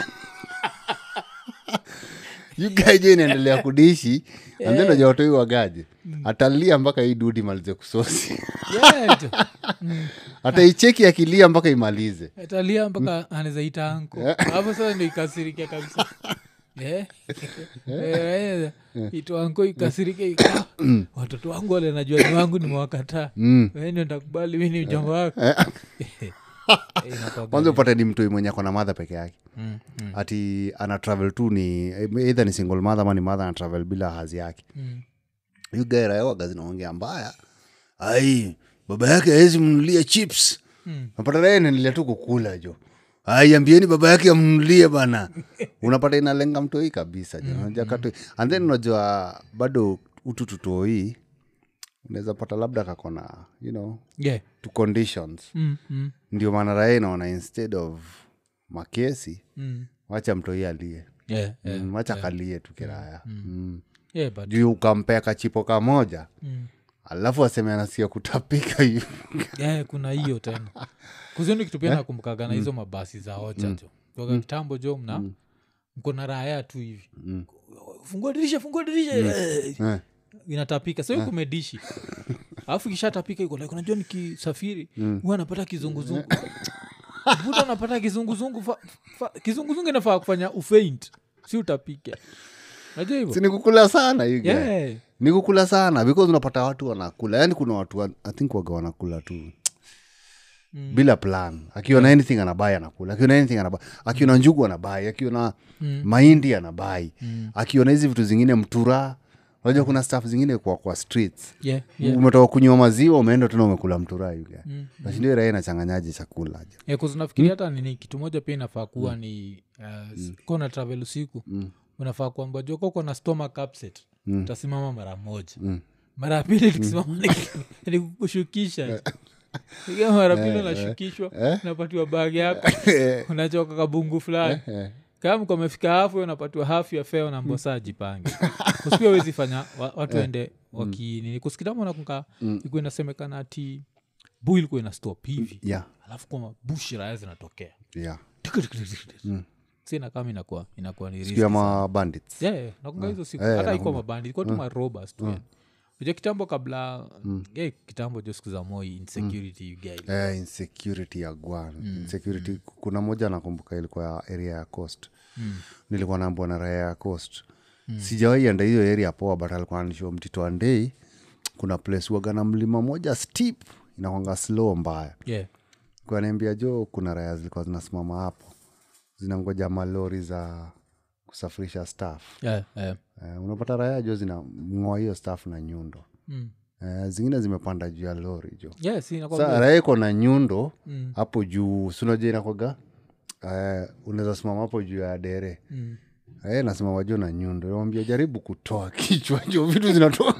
yugaje inaendelea kudishi and then najua watoi wagaje atalia mpaka hii dudi imalize kusosi Yeah, jo. ataicheki akilia mpaka imalize atalia mpaka anazaita anko hapo sasa ndo ikasirikia kabisa Eh. Eh, itwango ikasirike ika watoto wangu wale najua ni wangu nimewakataa Mm. Wewe ndio ntakubali mi ni mjomba wako Eh, inakuwaga kwanza upate ni mtoi mwenye akona madha peke yake Mm, mm, ati ana travel tu ni either ni single mother ama ni mother ana travel bila hazi yake mm. yugairayowaga zinaongea mbaya ai baba yake awezi mnunulia chips Mm. napata rae naendelea tu kukula jo ai ambieni baba yake amnunulie bana unapata inalenga mtoi kabisa jo Unajua katoi and then unajua bado utu tutoi unaweza pata labda kakona you know Yeah. to conditions Mm, mm, ndio maana rae naona instead of makesi mm. wacha mtoi alie Yeah, yeah. Mm, wacha kalie tu kiraya mm. Yeah, but- juu ukampea kachipo kamoja mm. alafu aseme anasikia kutapika hiyo Yeah, kuna hiyo tena kuzini kitu pia nakumbukaga na hizo mabasi za ocha jo toka kitambo jo mna mko na raya tu hivi fungua dirisha fungua dirisha Eh, Eh. inatapika sio kumedishi alafu kishatapika iko like unajua nikisafiri huwa napata kizunguzungu buda napata kizunguzungu fa, fa, kizunguzungu inafaa kufanya ufaint si utapike najua hivo si nikukula sana you guy. yeah. nikukula sana because unapata watu wanakula yaani kuna watu wa- i think waga wanakula tu Mm. bila plan akiona anything anabai anakula akiona anything anabai akiona njugu anabai akiona Mm. mahindi anabai Mm. akiona hizi vitu zingine mtura unajua kuna staff zingine kwa, kwa streets Yeah, yeah. umetoka kunywa maziwa umeenda tena umekula mtura yuga Mm. nashindio raia inachanganyaje chakula je Yeah, 'cause nafikiri hata nini kitu moja pia inafaa kuwa ni uh, kona travel usiku unafaa kuamba jua koko na stomach upset utasimama mara moja mara ya pili tukisimama ni- ni kukushukisha ikiwa mara pili unashukishwa unapatiwa bagi yako unachoka kabungu fulani kama mko amefika hafu unapatiwa hafu ya feo na mbosa jipange kuspia wezi fanya wa- watu ende wakinini kusikitama nakunka ikuwa inasemekana ati bu ilikuwa ina stop hivi yeah alafu kwa mabushi raya zinatokea yeah sina kama inakuwa inakuwa ni siku ya riski sana. mabandits Yeah, yeah, nakunga hizo siku Eh, hata ikuwa mabandi ilikuwa tu marobas tu yani. unajua kitambo kabla yeah, kitambo jo siku za moi insecurity you guys. eh, insecurity ya gwan insecurity kuna moja nakumbuka ilikuwa ya area ya coast nilikuwa naambwa na raya ya coast sijawahi enda hiyo area poa but alikuwa anisho mtito andei kuna place waga na mlima moja steep inakwanga slow mbaya yeah. kaniambia jo kuna raya zilikuwa zinasimama hapo zinangoja malori za kusafirisha staff Yeah, yeah. eh, unapata raya jo zinang'oa hiyo staff na nyundo Mm. eh, zingine zimepanda juu ya lori jo Yeah, si inakuwa sa raha iko na nyundo Mm. hapo juu sunaja inakwaga uh, unaweza simama hapo juu ya dere Mm. Eh, nasimama juu na nyundo nawambia jaribu kutoa kichwa jo vitu zinatoa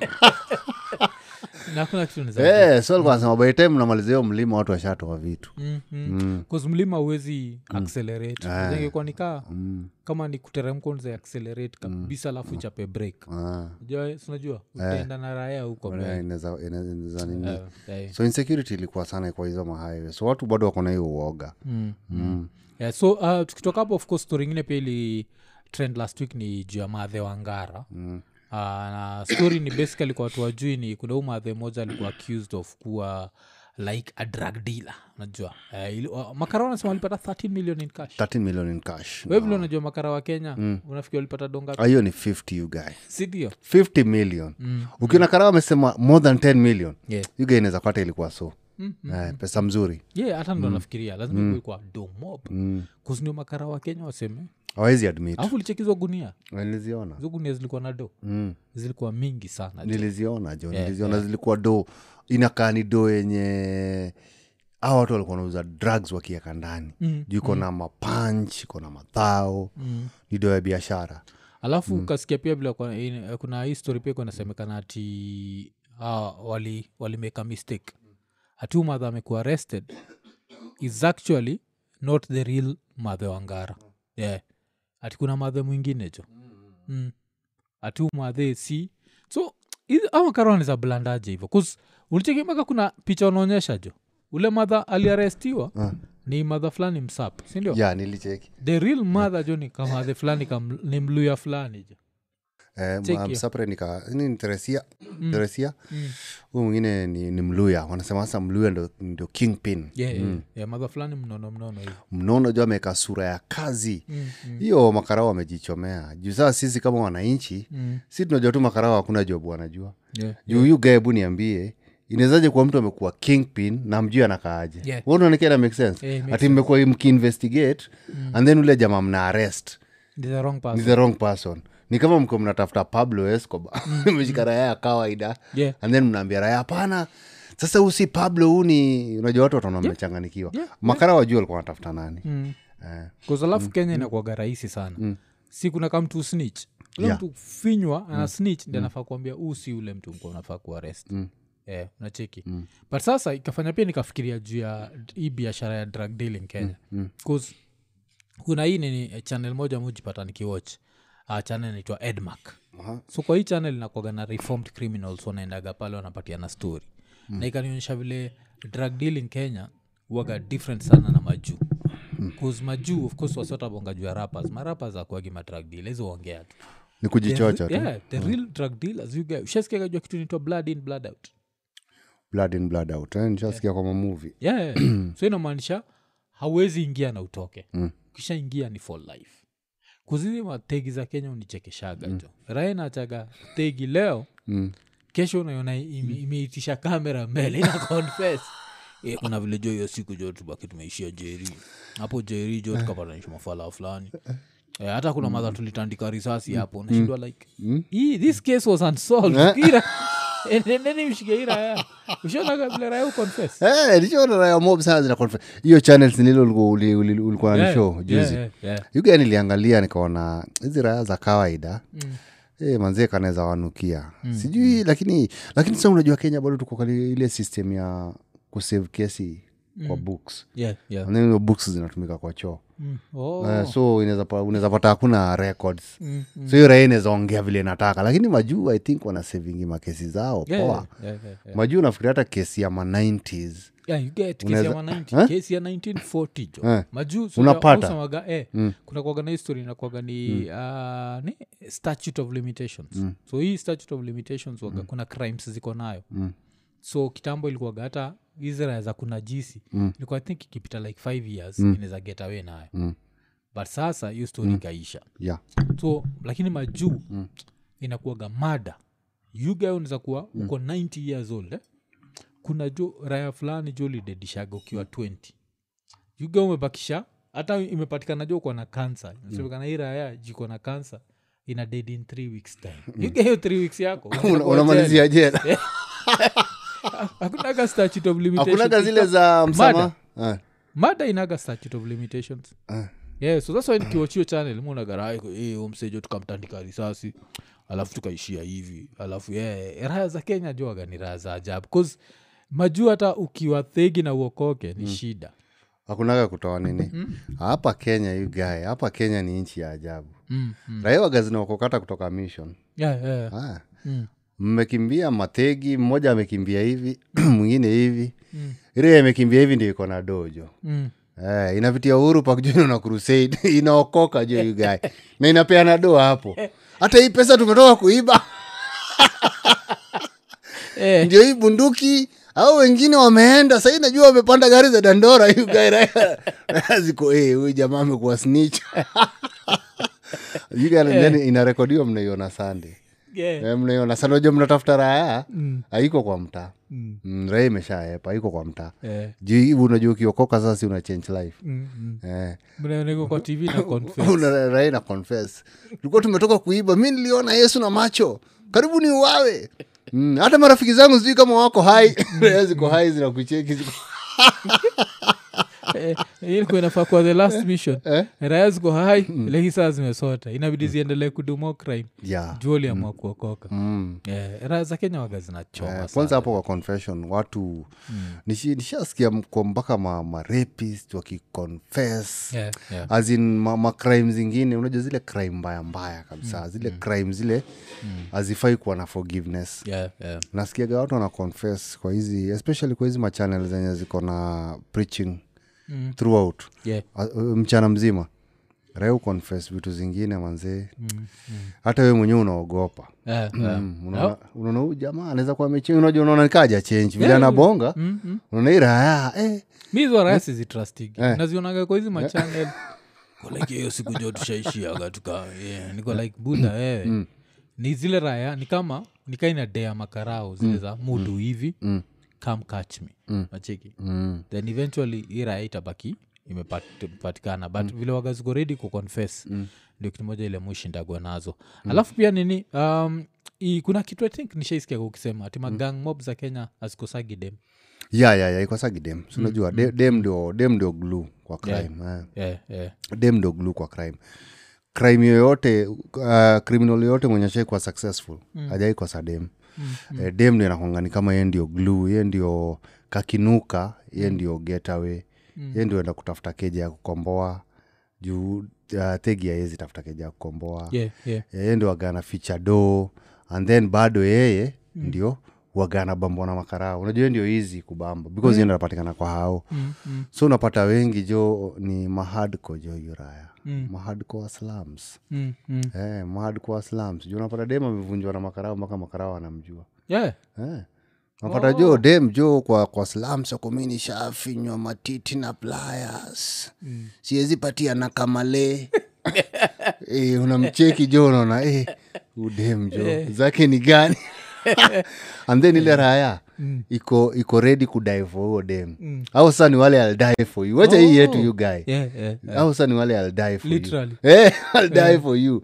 na kuna kitu naeza- Eh, so alikuwa anasema by the time namaliza hiyo mlima watu washatoa vitu Mm, mm. 'Cause mlima uwezi accelerate ingekuwa nikaa kama ni kuteremka unaweza accelerate kabisa alafu ichape break Ah, Unajua- si unajua utaenda na raya huko mbele. eh, inaweza- inaweza- inaweza nini. Eh, eh. so insecurity ilikuwa sana kwa hizo mahighway so watu bado wako na hiyo uoga Mm, mm. Yeah, so uh, tukitoka hapo of course story ingine pia ili trend last week ni juu ya madhe wa ngara mm. uh, na story ni basically kwa watu wajui ni kuna huu madhe moja alikuwa accused of kuwa like a drug dealer unajua uh, ili, uh, makara wanasema walipata 13 million in cash 13 million in cash we vile unajua makara wa kenya mm. unafikiri walipata donga Ah, hiyo ni 50 you guy sindio 50 million ukiona karawa amesema more than 10 million yeah. you guy inaweza pata ilikuwa so eh, pesa mzuri yeah hata ndo nafikiria lazima mm. kwa domob mm. kuzindio makara wa kenya waseme awezi admit alafu ulichekizwa gunia niliziona hizo gunia zilikuwa na do mm. zilikuwa mingi sana niliziona jo niliziona zilikuwa do inakaa ni do yenye a watu walikuwa wanauza drugs wakieka ndani mm. juu iko na mapanch iko na madhao mm. ni do ya biashara alafu ukasikia pia vile kwa- in- kuna hii story pia kunasemekana ati ah, wali walimake a mistake ati huu madha amekuwa arrested is actually not the real madhe wangara yeah. ati kuna madhe mwingine jo mm. ati huu madhe si so hizi- ama karoneza blandaje hivo bcause ulichekimaka kuna picha unaonyesha jo ule madha aliarestiwa Ah. ni madha fulani msap sindio ya nilicheki the real mother jo ni kamadhe fulani kam, ni mluya fulani jo Eh, Check ma- hiyo. msapre nika ni ni teresia teresia huyu mwingine ni, ni mluya wanasema sasa mluya ndo, ndio kingpin yeah, yeah, yeah, madha fulani mnono mnono hivi mnono juu ameweka sura ya kazi hiyo makarao wamejichomea juu saa sisi kama wananchi Mm. si tunajua tu makarao hakuna job wanajua yeah. juu huyu gae hebu niambie inawezaje kuwa mtu amekuwa kingpin na mjui anakaaje Yeah. unaonekana make sense Yeah, it makes ati mmekuwa mkiinvestigate and then ule jamaa mna arrest This is the wrong ni person. the wrong person ni kama mko mnatafuta pablo escoba meshika raya ya kawaida Yeah. and then mnaambia raya hapana sasa huu si pablo huu ni unajua watu wataona mmechanganikiwa Yeah, makara wajua walikuwa wanatafuta nani Mm. eh. Cause alafu kenya inakuaga rahisi sana si kuna ka mtu snitch ule Yeah. mtu finywa ana snitch ndi anafaa kuambia huu si ule mtu mko unafaa kuarest Eh, unacheki but sasa ikafanya pia nikafikiria juu ya hii biashara ya drug dealing kenya bcause kuna hii nini eh, channel moja mujipata nikiwatch uh, channel inaitwa edmark Aha. so kwa hii channel inakuaga na reformed criminals wanaendaga pale wanapatiana story mm. na ikanionyesha vile drug dealing kenya waga different sana na majuu bcause majuu of course wasiotabonga juu ya rappers marappers akuagi madrug deal hizo ongea tu ni kujichocha tu yeah, the real drug dealers you guys ushasikiaga jua kitu inaitwa blood in blood out blood in blood out eh, nishasikia kwa mamuvi yeah, yeah, yeah. so inamaanisha hauwezi ingia na utoke mm. ukishaingia ni for life kuzizi mategi za kenya unichekeshaga jo rae nachaga tegi leo mm. kesho unaiona ime- imeitisha kamera mbele ina confess Eh, kuna vile jo hiyo siku jo tubaki tumeishia jeri hapo jeri jo tukapatanisha mafala fulani Eh, hata kuna madha tulitandika risasi hapo nashindwa like hii this case was unsolved Ira- endeni mshike hii raya ushonaga vile raya uconfess Eh, nishaona raya mob sana zina confess. hiyo channels nililo ulikuwa- uli- uli- ulikuwa na Yeah, show yeah, juzi yeah, yeah. yuga niliangalia nikaona hizi raya za kawaida mm. E, manzie kanaweza wanukia mm. sijui lakini lakini sa unajua kenya bado tuko kali ile system ya kusave kesi mm. kwa books Yeah, yeah. And then hizo books zinatumika kwa choo Mm. Oh. Eh, so inaweza pa- unaweza pata hakuna records Mm, so hiyo raia inaweza ongea vile inataka lakini majuu i think wana savingi makesi zao Yeah, poa yeah, yeah, yeah, yeah. majuu nafikiri hata kesi ya ma 90s Yeah, you get kesi Unaweza- ya ma 90 kesi ya 1940 jo Eh. majuu so Unapata. ya- usemaga, eh, kuna kuaga na history inakuaga ni, ah, ni statute of limitations so hii statute of limitations waga kuna crimes ziko nayo so kitambo ilikuwaga hata hizi raya za kuna jisi ilikuwa i think ikipita like five years inaweza get away nayo but sasa hiyo story ikaisha yeah. so lakini majuu mm. inakuaga mada yuga unaweza kuwa uko 90 years old eh? kuna jo raya fulani jo lidedishaga ukiwa 20 yuga umebakisha hata imepatikana jo uko na kansa inasemekana hii raya jiko na kansa ina dead in three weeks time yuga hiyo three weeks yako Una- unakuwa unamalizia jela jela. hakunaga statute of limitations. hakunaga zile za msama Ah, mada inaga statute of limitations ah. yeah, so thats why nikiwachio channel munagaraiko umsejo tukamtandika risasi alafu tukaishia hivi alafu yeah, raya za kenya juaga ni raya za ajabu bcause majuu hata ukiwa thegi na uokoke ni shida hakunaga kutoa nini hapa kenya you guy hapa kenya ni nchi ya ajabu mm, mm. raia waga zinaokokata kutoka mission Yeah, yeah. ah. Mm. mmekimbia mategi mmoja amekimbia hivi mwingine hivi ile amekimbia hivi ndio iko na dojo Mm. Eh, inapitia uhuru pakjuni na crusade inaokoka jo you guy na inapeana doa hapo hata hii pesa tumetoka kuiba Eh, ndio hii bunduki au wengine wameenda sahii najua wamepanda gari za dandora you guy, raya- raya ziko eh, huyu jamaa amekuwa snitch You guy, then inarekodiwa mnaiona sande yeah. Eh, mnaiona sana unajua mnatafuta raya Mm. haiko kwa mtaa Mm. mm, raya imeshaepa haiko kwa mtaa Eh, juu hivi unajua ukiokoka sasa si una change life mm, mm. eh. Mnaoneka kwa tv na confess. Una- raia na confess tulikuwa tumetoka kuiba mi niliona yesu na macho karibu ni uwawe mm, hata marafiki zangu sijui kama wako hai Raia ziko hai zinakucheki ziko Eh, hii ilikuwa inafaa kuwa the last mission raya ziko hai lakini saa zimesota inabidi ziendelee kudumo crime yeah. juu aliamua kuokoka mm. Eh, raya za kenya waga zinachoma Eh, sana. kwanza hapo kwa confession watu nishi- nishasikia mko mpaka ma, ma rapist wakiconfess Yeah, yeah. as in ma, ma crime zingine unajua zile crime mbaya mbaya kabisa zile crime zile hazifai kuwa na forgiveness Yeah, yeah. nasikiaga watu wana confess kwa hizi especially kwa hizi machanel zenye ziko na preaching Mm. throughout Yeah. uh, mchana mzima raya uconfess vitu zingine manzee hata we mwenyewe unaogopa Eh, eh. Mm, unaona unaona huyu jamaa anaweza kuwa amechenji unajua unaona nikaja change vile anabonga unaona hii raya eh, mi hizo raya sizitrustigi nazionaga kwa hizi machanel like hiyo siku jo tushaishiaga tuka yeah. niko like buda wewe ni zile raya ni kama nikaina dea makarao zile za mudu hivi come catch me nacheki then eventually hii raya itabaki imepatikana but vile wagaziko redi kuconfess ndio kitu moja ile mwishindagwa nazo alafu pia nini um, i, kuna kitu i think nishaisikia ukisema ati magang mob za kenya azikosagi dem ya ya ya ikosagi dem Si unajua de- dem ndio dem ndio glue kwa crime eh. yeah, yeah. dem ndio glue kwa crime crime yoyote uh, criminal yoyote mwenye shai kuwa successful mm. hajai kosa dem mm, Eh, dem ndio nakongani kama ye ndio glue ye ndio kakinuka ye ndio getaway mm. ye ndio enda kutafuta keja ya kukomboa juu uh, thegi aezi tafuta keja ya kukomboa yeah, yeah. yeye ndio wagana ficha do and then bado yeye mm. ndio wagana bambwa na makarao unajua yeye ndio hizi kubamba because mm. napatikana kwa hao Mm, mm, so unapata wengi jo ni mahadko jo yuraya mm. mahadko wa slums mm, mm. eh, mahadko wa slums juu unapata dem amevunjwa na makarao mpaka makarao anamjua yeah. eh. unapata jo dem jo kwa, kwa slums akomini shafinywa matiti na pliers mm. siwezi patia na kamale e, unamcheki jo unaona e, udem jo zake ni gani and then ile raya iko iko ready kudie for huo dem au sasa ni wale I'll die for you wacha hii yetu you guy Yeah, yeah. au sasa ni wale I'll die for Literally. you eh, I'll die for you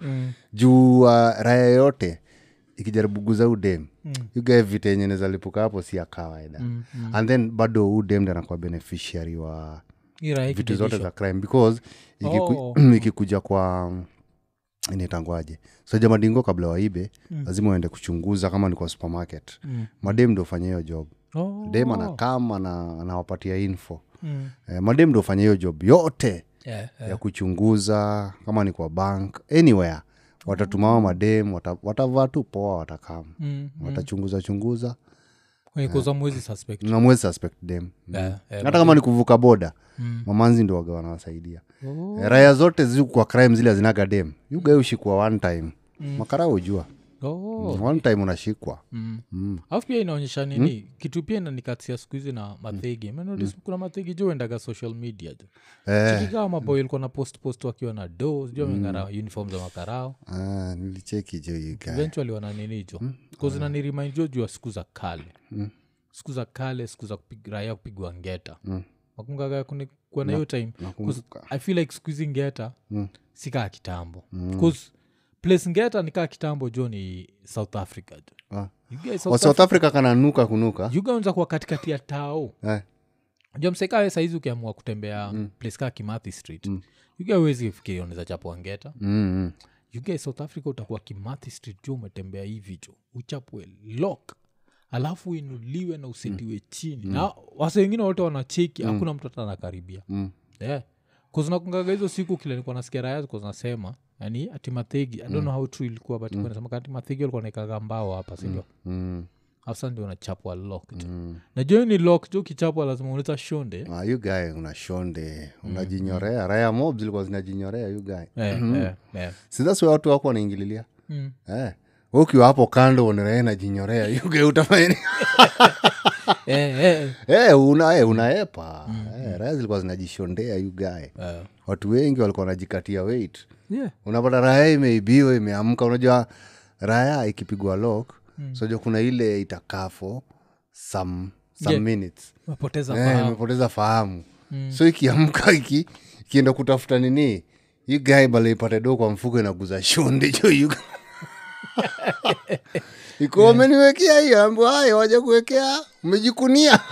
juu uh, raya yote ikijaribu guza udem mm. yugae vita yenye nezalipuka hapo si ya kawaida mm, mm. and then bado udem ndi anakuwa beneficiary wa Hii raha vitu ikidedishwa. zote za crime because ikiku, Oh. ikikuja kwa initangwaje so jamadingo kabla waibe mm. lazima uende kuchunguza kama ni kwa supermarket mm. madem ndo ufanya hiyo job Oh. dem anakam ana, anawapatia info Mm. eh, madem ndo ufanya hiyo job yote Yeah, yeah. ya kuchunguza kama ni kwa bank anywhere watatumama madem wata- watavaa tu poa watakam Mm, watachunguza chunguza kwenye kuza mwezi suspect na mwezi suspect dem Yeah, yeah, hata kama ni kuvuka boda mamanzi ndo waga wanawasaidia Oh. Eh, raya zote zi kwa crime zile zinaga dem yugae ushikwa one time makara ujua Oh. one time unashikwa Mm. alafu pia inaonyesha nini kitu pia inanikatia siku hizi na mathegi mm. kuna mathegi jo endaga social media jo eh, chikikaa maboy ilikuwa na post post wakiwa na do sijua wameng'ara uniform za makarao ah, nilicheki jo you guy. eventually wananini jo kazinanirimind jo juu ya siku za kale siku za kale siku za kupig- raia kupigwa ngeta makungaga kuwa na hiyo time 'Cause nakumbuka. i feel like siku hizi ngeta sikaa kitambo bcause place ngeta nikaa kitambo jo ni south africa jo Ah. You guys, wa South south africa kananuka kunuka ugaunza kuwa katikati ya tao eh, jo msekawe saizi ukiamua kutembea mm. place kaa kimathi street mm. uga uwezi fikiria unaweza chapwa ngeta mm, mm. uga south africa utakuwa kimathi street jo umetembea hivi jo uchapwe lock alafu inuliwe na usetiwe chini na wase wengine wote wanacheki hakuna mtu hata anakaribia Mm. yeah. kuznakungaga hizo siku kile nikuwa nasikia raya ziko zinasema yani ati mathegi i don't know how true ilikuwa but mm. nasema ati mathegi walikuwa naikaga mbao hapa sindio Mm. hasa ndio unachapwa lock jo najua ni lock jo kichapwa lazima unaweza shonde Ah, you guy una shonde unajinyorea raya mob zilikuwa zinajinyorea you guy Eh, eh, eh. sidhasi watu wako wanaingililia Mm. eh. we ukiwa hapo kando uneree najinyorea you guy utafanya nini? Eh, eh, Eh, una, eh, unaepa eh, raya zilikuwa zinajishondea you guy eh. watu wengi walikuwa wanajikatia weight Yeah. unapata raya imeibiwa imeamka unajua raya ikipigwa lock mm. sojua kuna ile itakafo some, some Yeah. minutes Umepoteza Eh, fahamu. imepoteza fahamu so ikiamka iki ikienda kutafuta nini hii gae bala ipate do kwa mfuko inaguza shonde jo yu iko wameniwekea hiyo ambo haya waja kuwekea umejikunia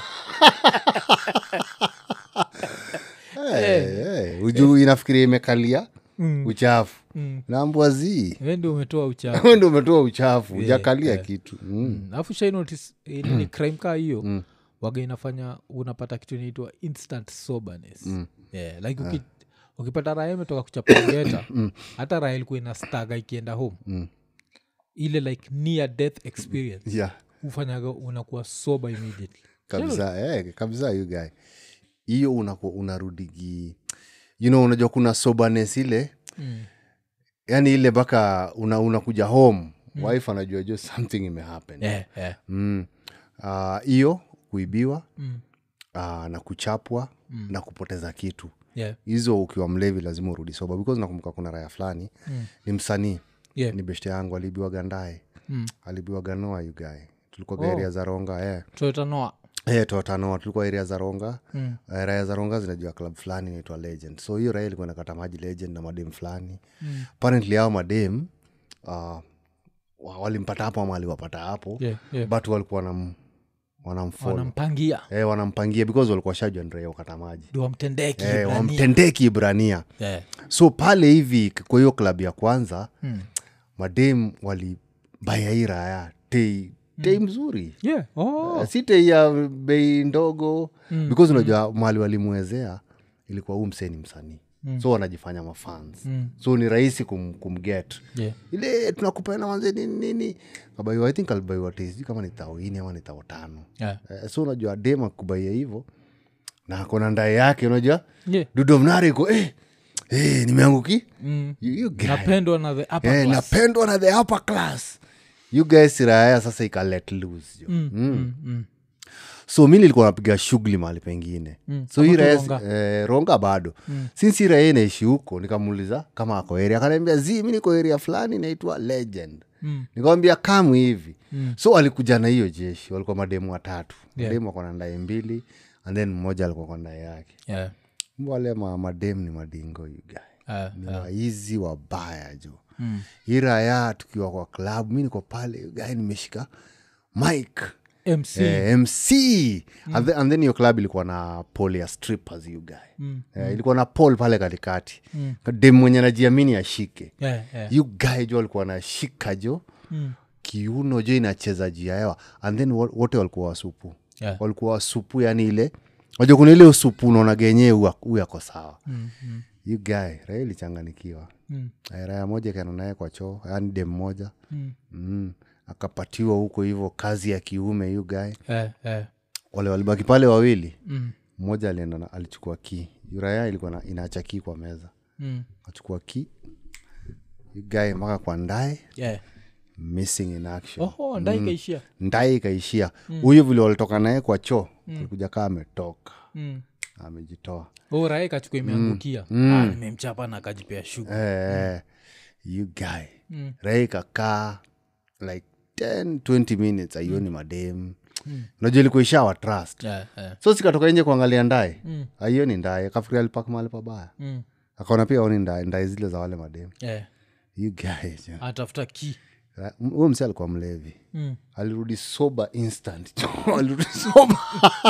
hey, hey. ujuu inafikiria imekalia uchafu naambwa zii We ndio umetoa uchafu we ndo umetoa uchafu ujakalia kitu mm. Mm. alafu shainotis nini crime kaa hiyo waga inafanya unapata kitu inaitwa instant soberness yeah, like uki, ukipata raya imetoka kuchapageta hata raya ilikuwa ina staga ikienda home ile like near death experience yeah. ufanyaga unakuwa sober immediately kabisa eh, kabisa you guy hiyo unaku- unarudigi you know unajua kuna sobernes ile yani ile mpaka una, unakuja home wife anajua jo something imehappen yeah, yeah. Mm. Ah, hiyo kuibiwa Mm. ah, na kuchapwa na kupoteza kitu Yeah. hizo ukiwa mlevi lazima urudi soba because nakumbuka kuna raya fulani Mm. ni msanii Yeah. ni beshte yangu alibiwa gandae Mm. alibiwa ganoa yugae tulikuwa Oh. area za ronga eh. Toyota Noah. Eh, totanoa tulikuwa area za ronga Mm. Eh, raya za ronga zinajua club fulani inaitwa legend so hiyo raya ilikuwa nakata maji legend na madem fulani Mm. apparently hao madem uh, walimpata hapo ama aliwapata hapo Yeah, yeah. but walikuwa wanam, wanamfollow wanampangia eh, wanampangia because walikuwa shajua ni raia wakata maji ndio wamtendeki eh, Ibrania. wamtendee kiibrania Yeah. so pale hivi kwa hiyo klabu ya kwanza Mm. madem walibaya hii raya tei tei mzuri Yeah. Oh. Eh, si tei ya bei ndogo Mm, because unajua mali walimwezea ilikuwa huu msee ni msanii Mm. so wanajifanya mafans Mm. so ni rahisi kum, kumget Yeah. ile tunakupeana wanze nini nini kabaiwa i think alibaiwa tei sijui kama ni tao ini ama ni tao tano Yeah. eh, so unajua dem akubaia hivo na akona ndae yake unajua Yeah. dudomnari iko eh, eh, nimeanguki Mm. You- you guy. napendwa na the upper Eh, class. napendwa na the upper class you guys raya sasa ika let loose jo. Mm, mm, mm. so mi nilikuwa napiga shughuli mahali pengine Mm. so hii Hapo tu raya Ronga. eh, ronga bado mm. sinsi hii raya inaishi huko nikamuuliza kama ako area akaniambia zi mi niko area fulani inaitwa legend Mm. nikamwambia kamu hivi Mm. so alikuja na hiyo jeshi walikuwa mademu watatu Yeah. mademu wako na ndae mbili and then mmoja alikuwa kwa ndae yake Yeah. wale ma, mademu ni madingo you guy Ah, ni waizi wabaya jo Mm. hii raya tukiwa kwa klabu mi niko pale you guy nimeshika mike mc eh, mc and, then, and then hiyo club ilikuwa na pol ya strippers you guy Mm. eh, ilikuwa na pol pale katikati Mm. dem mwenye najiamini ashike Yeah, yeah. you guy jo alikuwa nashika jo Mm. kiuno jo inacheza juu ya hewa and then wo- wote walikuwa wasupu Yeah. walikuwa wasupu yani ile waja kuna ile usupu unaona genyewe huyu ako sawa Mm, mm, you guy raya ilichanganikiwa mm, Eh, raya moja kaenda naye kwa choo yani dem moja mm. mm. akapatiwa huko hivyo kazi ya kiume you guy Eh, eh. wale walibaki pale wawili Mm, mmoja alienda na- alichukua ki raya ilikuwa na- inaacha ki kwa meza mm. achukua ki you guy mpaka kwa ndae Yeah. missing in action Oho, ndai ikaishia ndai ikaishia huyu vile walitoka naye kwa choo alikuja kaa ametoka Mm. amejitoa Oh, raha ikachukua imeangukia Ah, nimemchapa na akajipea shughuli eh, you guy Mm. rai kakaa like 10 20 minutes aioni madem unajua ilikuwa ishawa trust Yeah, yeah. so sikatoka nje kuangalia ndae Mm. aioni ndae akafikiria alipak mahali pabaya Mm. akaona pia aoni ndae ndae zile za wale madem Yeah. you guys yeah. atafuta ki huyo msi alikuwa mlevi Mm. alirudi soba instant alirudi soba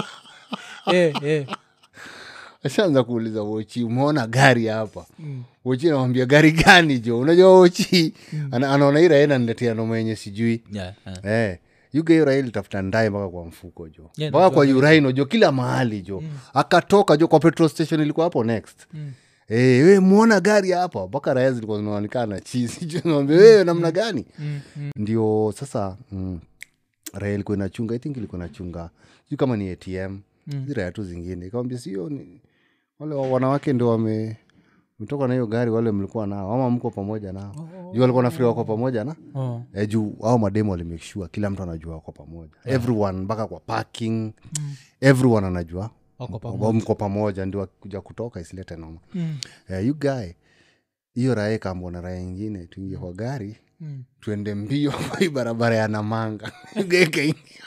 Eh, eh. ashaanza kuuliza wochi umeona gari hapa wochi anamwambia gari gani jo unajua wochi ana, anaona hii raena niletea noma yenye sijui Yeah, yeah. eh, yuga hiyo raha ilitafuta ndae mpaka kwa mfuko jo Yeah, mpaka kwa uraino jo kila mahali jo akatoka jo kwa petrol station ilikuwa hapo next Mm. Eh, we mwona gari hapa mpaka raya zilikuwa zinaonekana chisi jo naambia wewe namna gani Mm, mm. ndio sasa mm, raya ilikuwa inachunga i think ilikuwa inachunga sijui kama ni atm mm. raya tu zingine ikamwambia sio ni wale wa- wanawake ndio wame mtoka na hiyo gari wale mlikuwa nao ama mko pamoja nao juu walikuwa nafikiri wako pamoja na Oh. e, juu au mademo walimake sure kila mtu anajua wako pamoja everyone mpaka kwa parking everyone anajua Wako wa- mko pamoja ndio kuja kutoka isilete noma Mm. eh, you guy hiyo raha kambona raha ingine tuingie kwa gari Mm. tuende mbio kwa hii barabara ya namanga gekaingia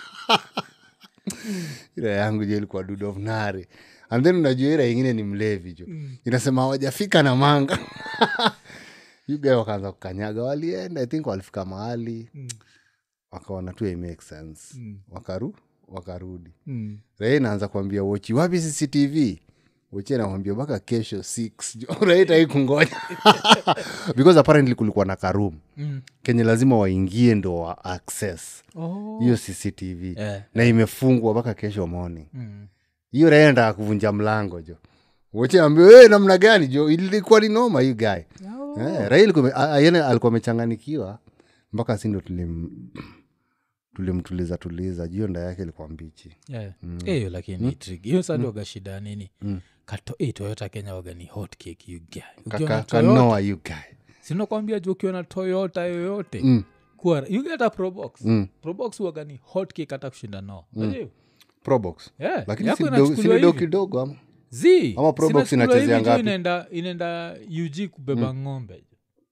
ira yangu je ilikuwa dudovnare and then unajua ira ingine ni mlevi jo inasema hawajafika namanga yugae wakaanza kukanyaga walienda i think walifika mahali wakaona tu it makes sense wakaru wakarudi Mm. raha inaanza kuambia wochi wapi cctv wochi anamwambia mpaka kesho 6 jo rahitai kungoja because apparently kulikuwa na karum Mm. kenye lazima waingie ndo wa access Oh. hiyo cctv Eh. na imefungwa mpaka kesho morning Mm. hiyo raia ndaa kuvunja mlango jo wocheambia we namna gani jo ilikuwa ni noma hii guy Oh. eh, raia ilikuwa ime- a- a- yaani alikuwa amechanganikiwa mpaka sindo tulim tulimtuliza tuliza juu hiyo nda yake ilikuwa mbichi Yeah. Eh, hiyo lakini ni tricky. hiyo sandoga shida ya nini kato, eh, toyota kenya waga ni hot cake you guy ukiwa na Kaka- toyota kanoa you guy sinakwambia ju ukiwa na toyota yoyote Mm. kuwa you get a probox Mm. probox waga ni hot cake hata kushinda no Unajua? probox Yeah, lakini yako si do- inachukuliwa si do hivi. kidogo ama Zii, Ama Probox sinachukuliwa inachezea hivi jo ngapi? inaenda inaenda ug kubeba ng'ombe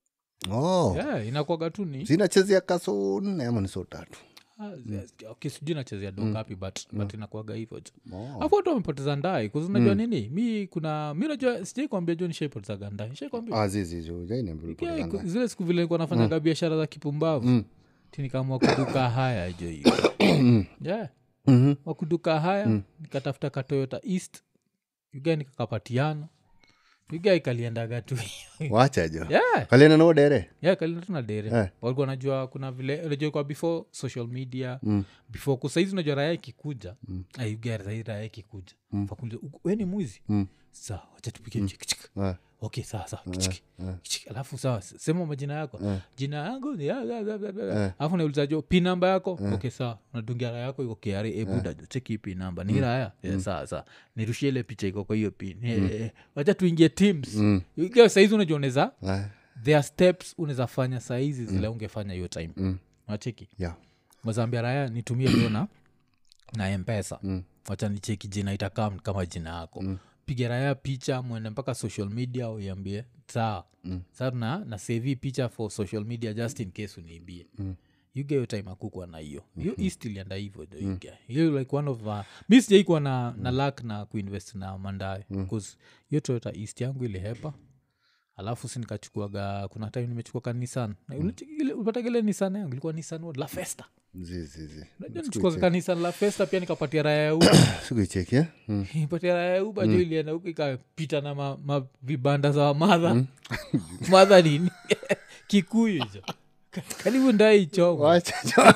oh. yeah, inakwaga tu ni zinachezea kaso nne ama ni so tatu Ah, yes, okay, sijui nachezea do ngapi but, but inakuaga hivyo jo oh. afu watu wamepoteza ndai kuzi unajua nini mi kuna mi najua sijai kwambia jo nishaipotezaga ndai nishaikwambia ah, zizi Yeah, ku- zile siku vile nilikuwa nafanyaga biashara za kipumbavu tinikaamua kuduka haya jo hiyo yeah. wakuduka haya nikatafuta katoyota east yuga nikakapatiana yuga ikaliendaga tu wacha jo yeah. kalienda nao dere yeah, kalienda tu na dere Eh. walikuwa najua kuna vile unajua kwa before social media mm. before kusaizi unajua raya ikikuja mm. sahii raya ikikuja mm. we ni mwizi Mm. saa wacha tupike mchikichik Eh. okay sawa sawa kichiki kichiki alafu sawa s- sema majina yako jina yangu ni ya- ya- ya- ya- ya. alafu nauliza jo pi namba yako okay sawa unadungia raya yako iko kra ebuda jo cheki hii pi namba ni raya yeah, sawa sawa nirushie ile picha iko kwa hiyo pin Eh, eh, wacha tuingie teams Ikiwa saizi unajioneza Eh. there are steps unaweza fanya saizi zile ungefanya hiyo time mm. nacheki yeah. mazambia raya nitumie lio na na mpesa mm. wacha nicheki jina itakam kama jina yako mm. pige raya picha mwende mpaka social media uiambie sawa mm. saa na, na save hii picha for social media just in case uniibie mm yuga hiyo time akukwa na hiyo hiyo mm-hmm. east ilienda hivyo jo yuga hiyo like one of uh, mi sijaikuwa na, na lak na kuinvest na mandae bcause hiyo toyota east yangu ilihepa alafu si nikachukuaga kuna time nimechukua ka nisan upatagile nisan yangu ilikuwa nisan what? la festa zizizi najua nichukua ka nisan la festa pia nikapatia raya ya uba sikuicheki eh? mm. patia raya ya uba jo ilienda huku ikapita na ma, ma vibanda za wamadha madha nini kikuyu jo Ka- karibu ndaichoma wacha jo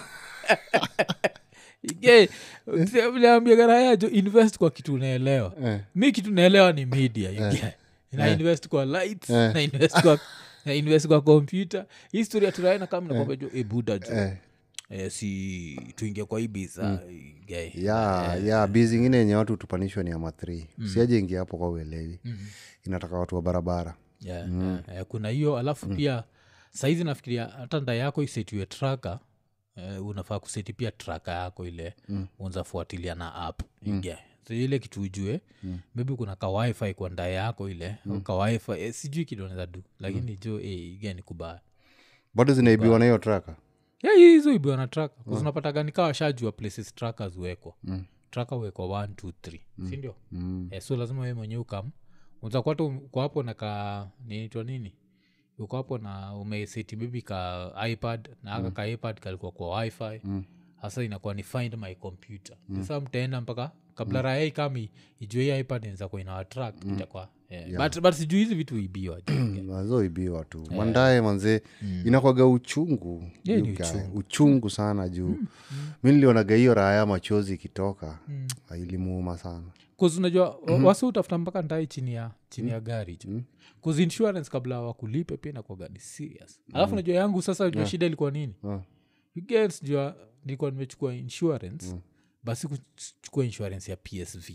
viliambia garaya jo invest kwa kitu unaelewa Eh. mi kitu naelewa ni media you get. na invest kwa lights na invest kwa na invest kwa kompyuta historia turaena kama nakwambia jo ebuda jo Eh. eh, si tuingie kwa hii bisa guy. ya ya bi zingine yenye watu tupanishwa ni ama th siaje ingia hapo kwa uelewi inataka watu wa barabara yeah, yeah, yeah, kuna hiyo alafu pia saizi nafikiria hata nda yako isetiwe traka uh, unafaa kuseti pia traka yako ile mm. unzafuatilia na app mm. yeah. so ile kitu ujue mm. maybe kuna ka wifi kwa nda yako ile mm. ka wifi eh, sijui kidoneza du lakini mm. jo eh, igani kubaya bado zinaibiwa na hiyo traka yeah, hizo ibiwa na traka mm. unapataga nikaa washajua places trackers huwekwa mm. traka huwekwa 1 2 3 mm. sindio mm. eh, so lazima we mwenyewe ukam uzakwata uko hapo na ka ninaitwa nini uko hapo na umeseti bibi ka ipad na aka ka ipad kalikuwa kwa wifi hasa inakuwa ni find my computer sasa mtaenda mpaka kabla mm. raya ikami ijue hii ipad inaweza kuwa inawatrak itakuwa yeah. but, but sijui hizi vitu ibiwa nazoibiwa tu mandae manzee inakwaga uchungu Yeah, ni you guy. uchungu sana juu mi nilionaga hiyo raya machozi ikitoka mm. ilimuuma sana Cause unajua mm-hmm. wasi utafuta mpaka ndai chini ya chini ya gari jo mm insurance kabla wakulipe pia nakwaga ni serious alafu najua yangu sasa jua shida ilikuwa nini Ah. You get jua nilikuwa nimechukua insurance basi kuchukua insurance ya psv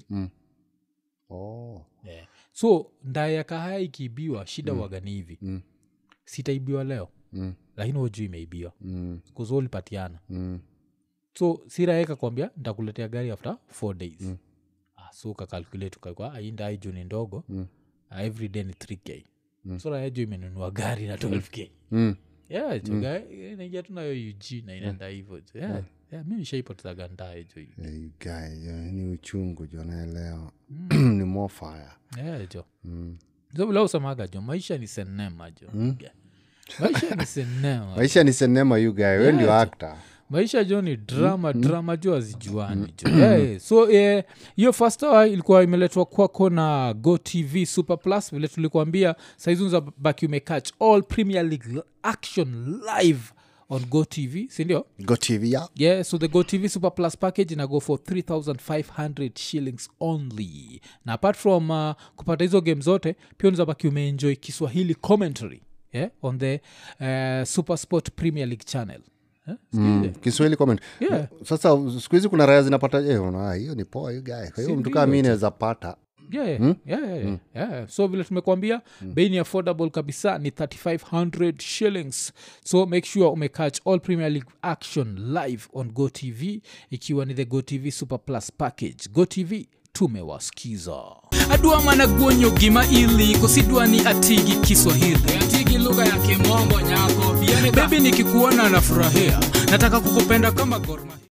oh. yeah. so ndaya kahaya ikiibiwa shida mm. wagani hivi Mm. sitaibiwa leo Mm. lakini wajuu imeibiwa Mm. kuzo ulipatiana Mm. so siraeka kwambia ntakuletea gari after four days mm. ah, so kakalkulate ukakwa ainda juu ni ndogo Mm. ah, every day ni 3k mm. so raya juu imenunua gari na 12k Mm. yeah, mm. naingia tu nayo ug na inaenda hivo yeah. yeah, mi nishaipotezaga ndae jo Yeah, you guy, yeah, ni uchungu jo naelewa ni more fire yeah, jo mm. so vile usemaga jo maisha ni senema jo yeah. maisha ni senema maisha ni senema you guy we ndio actor maisha jo ni drama drama jo azijuani jo yeah, so eh, hiyo first hour ilikuwa imeletwa kwako na go tv super plus vile tulikuambia saizi unza baki umecatch all premier league action live on go tv sindio go tv ya yeah so the go tv super plus package ina go for 3500 shillings only na apart from uh, kupata hizo game zote pia unazabaki umeenjoy kiswahili commentary yeah, on the uh, super sport premier league channel Eh, mm. kiswahili comment Yeah. sasa siku hizi kuna raya zinapata eh, una, hiyo ni poa you guy kwa hiyo mtu kaa mi naweza pata yeah, yeah, yeah, yeah, yeah. so vile tumekwambia bei ni affordable kabisa ni 3500 shillings so make sure umecatch all premier league action live on go tv ikiwa ni the go tv super plus package go tv tumewasikiza adwa mana guonyo gima ili kosidwa ni atigi kiswahili atigi lugha ya kimombo nyako bebi nikikuona nafurahia nataka kukupenda kama gorma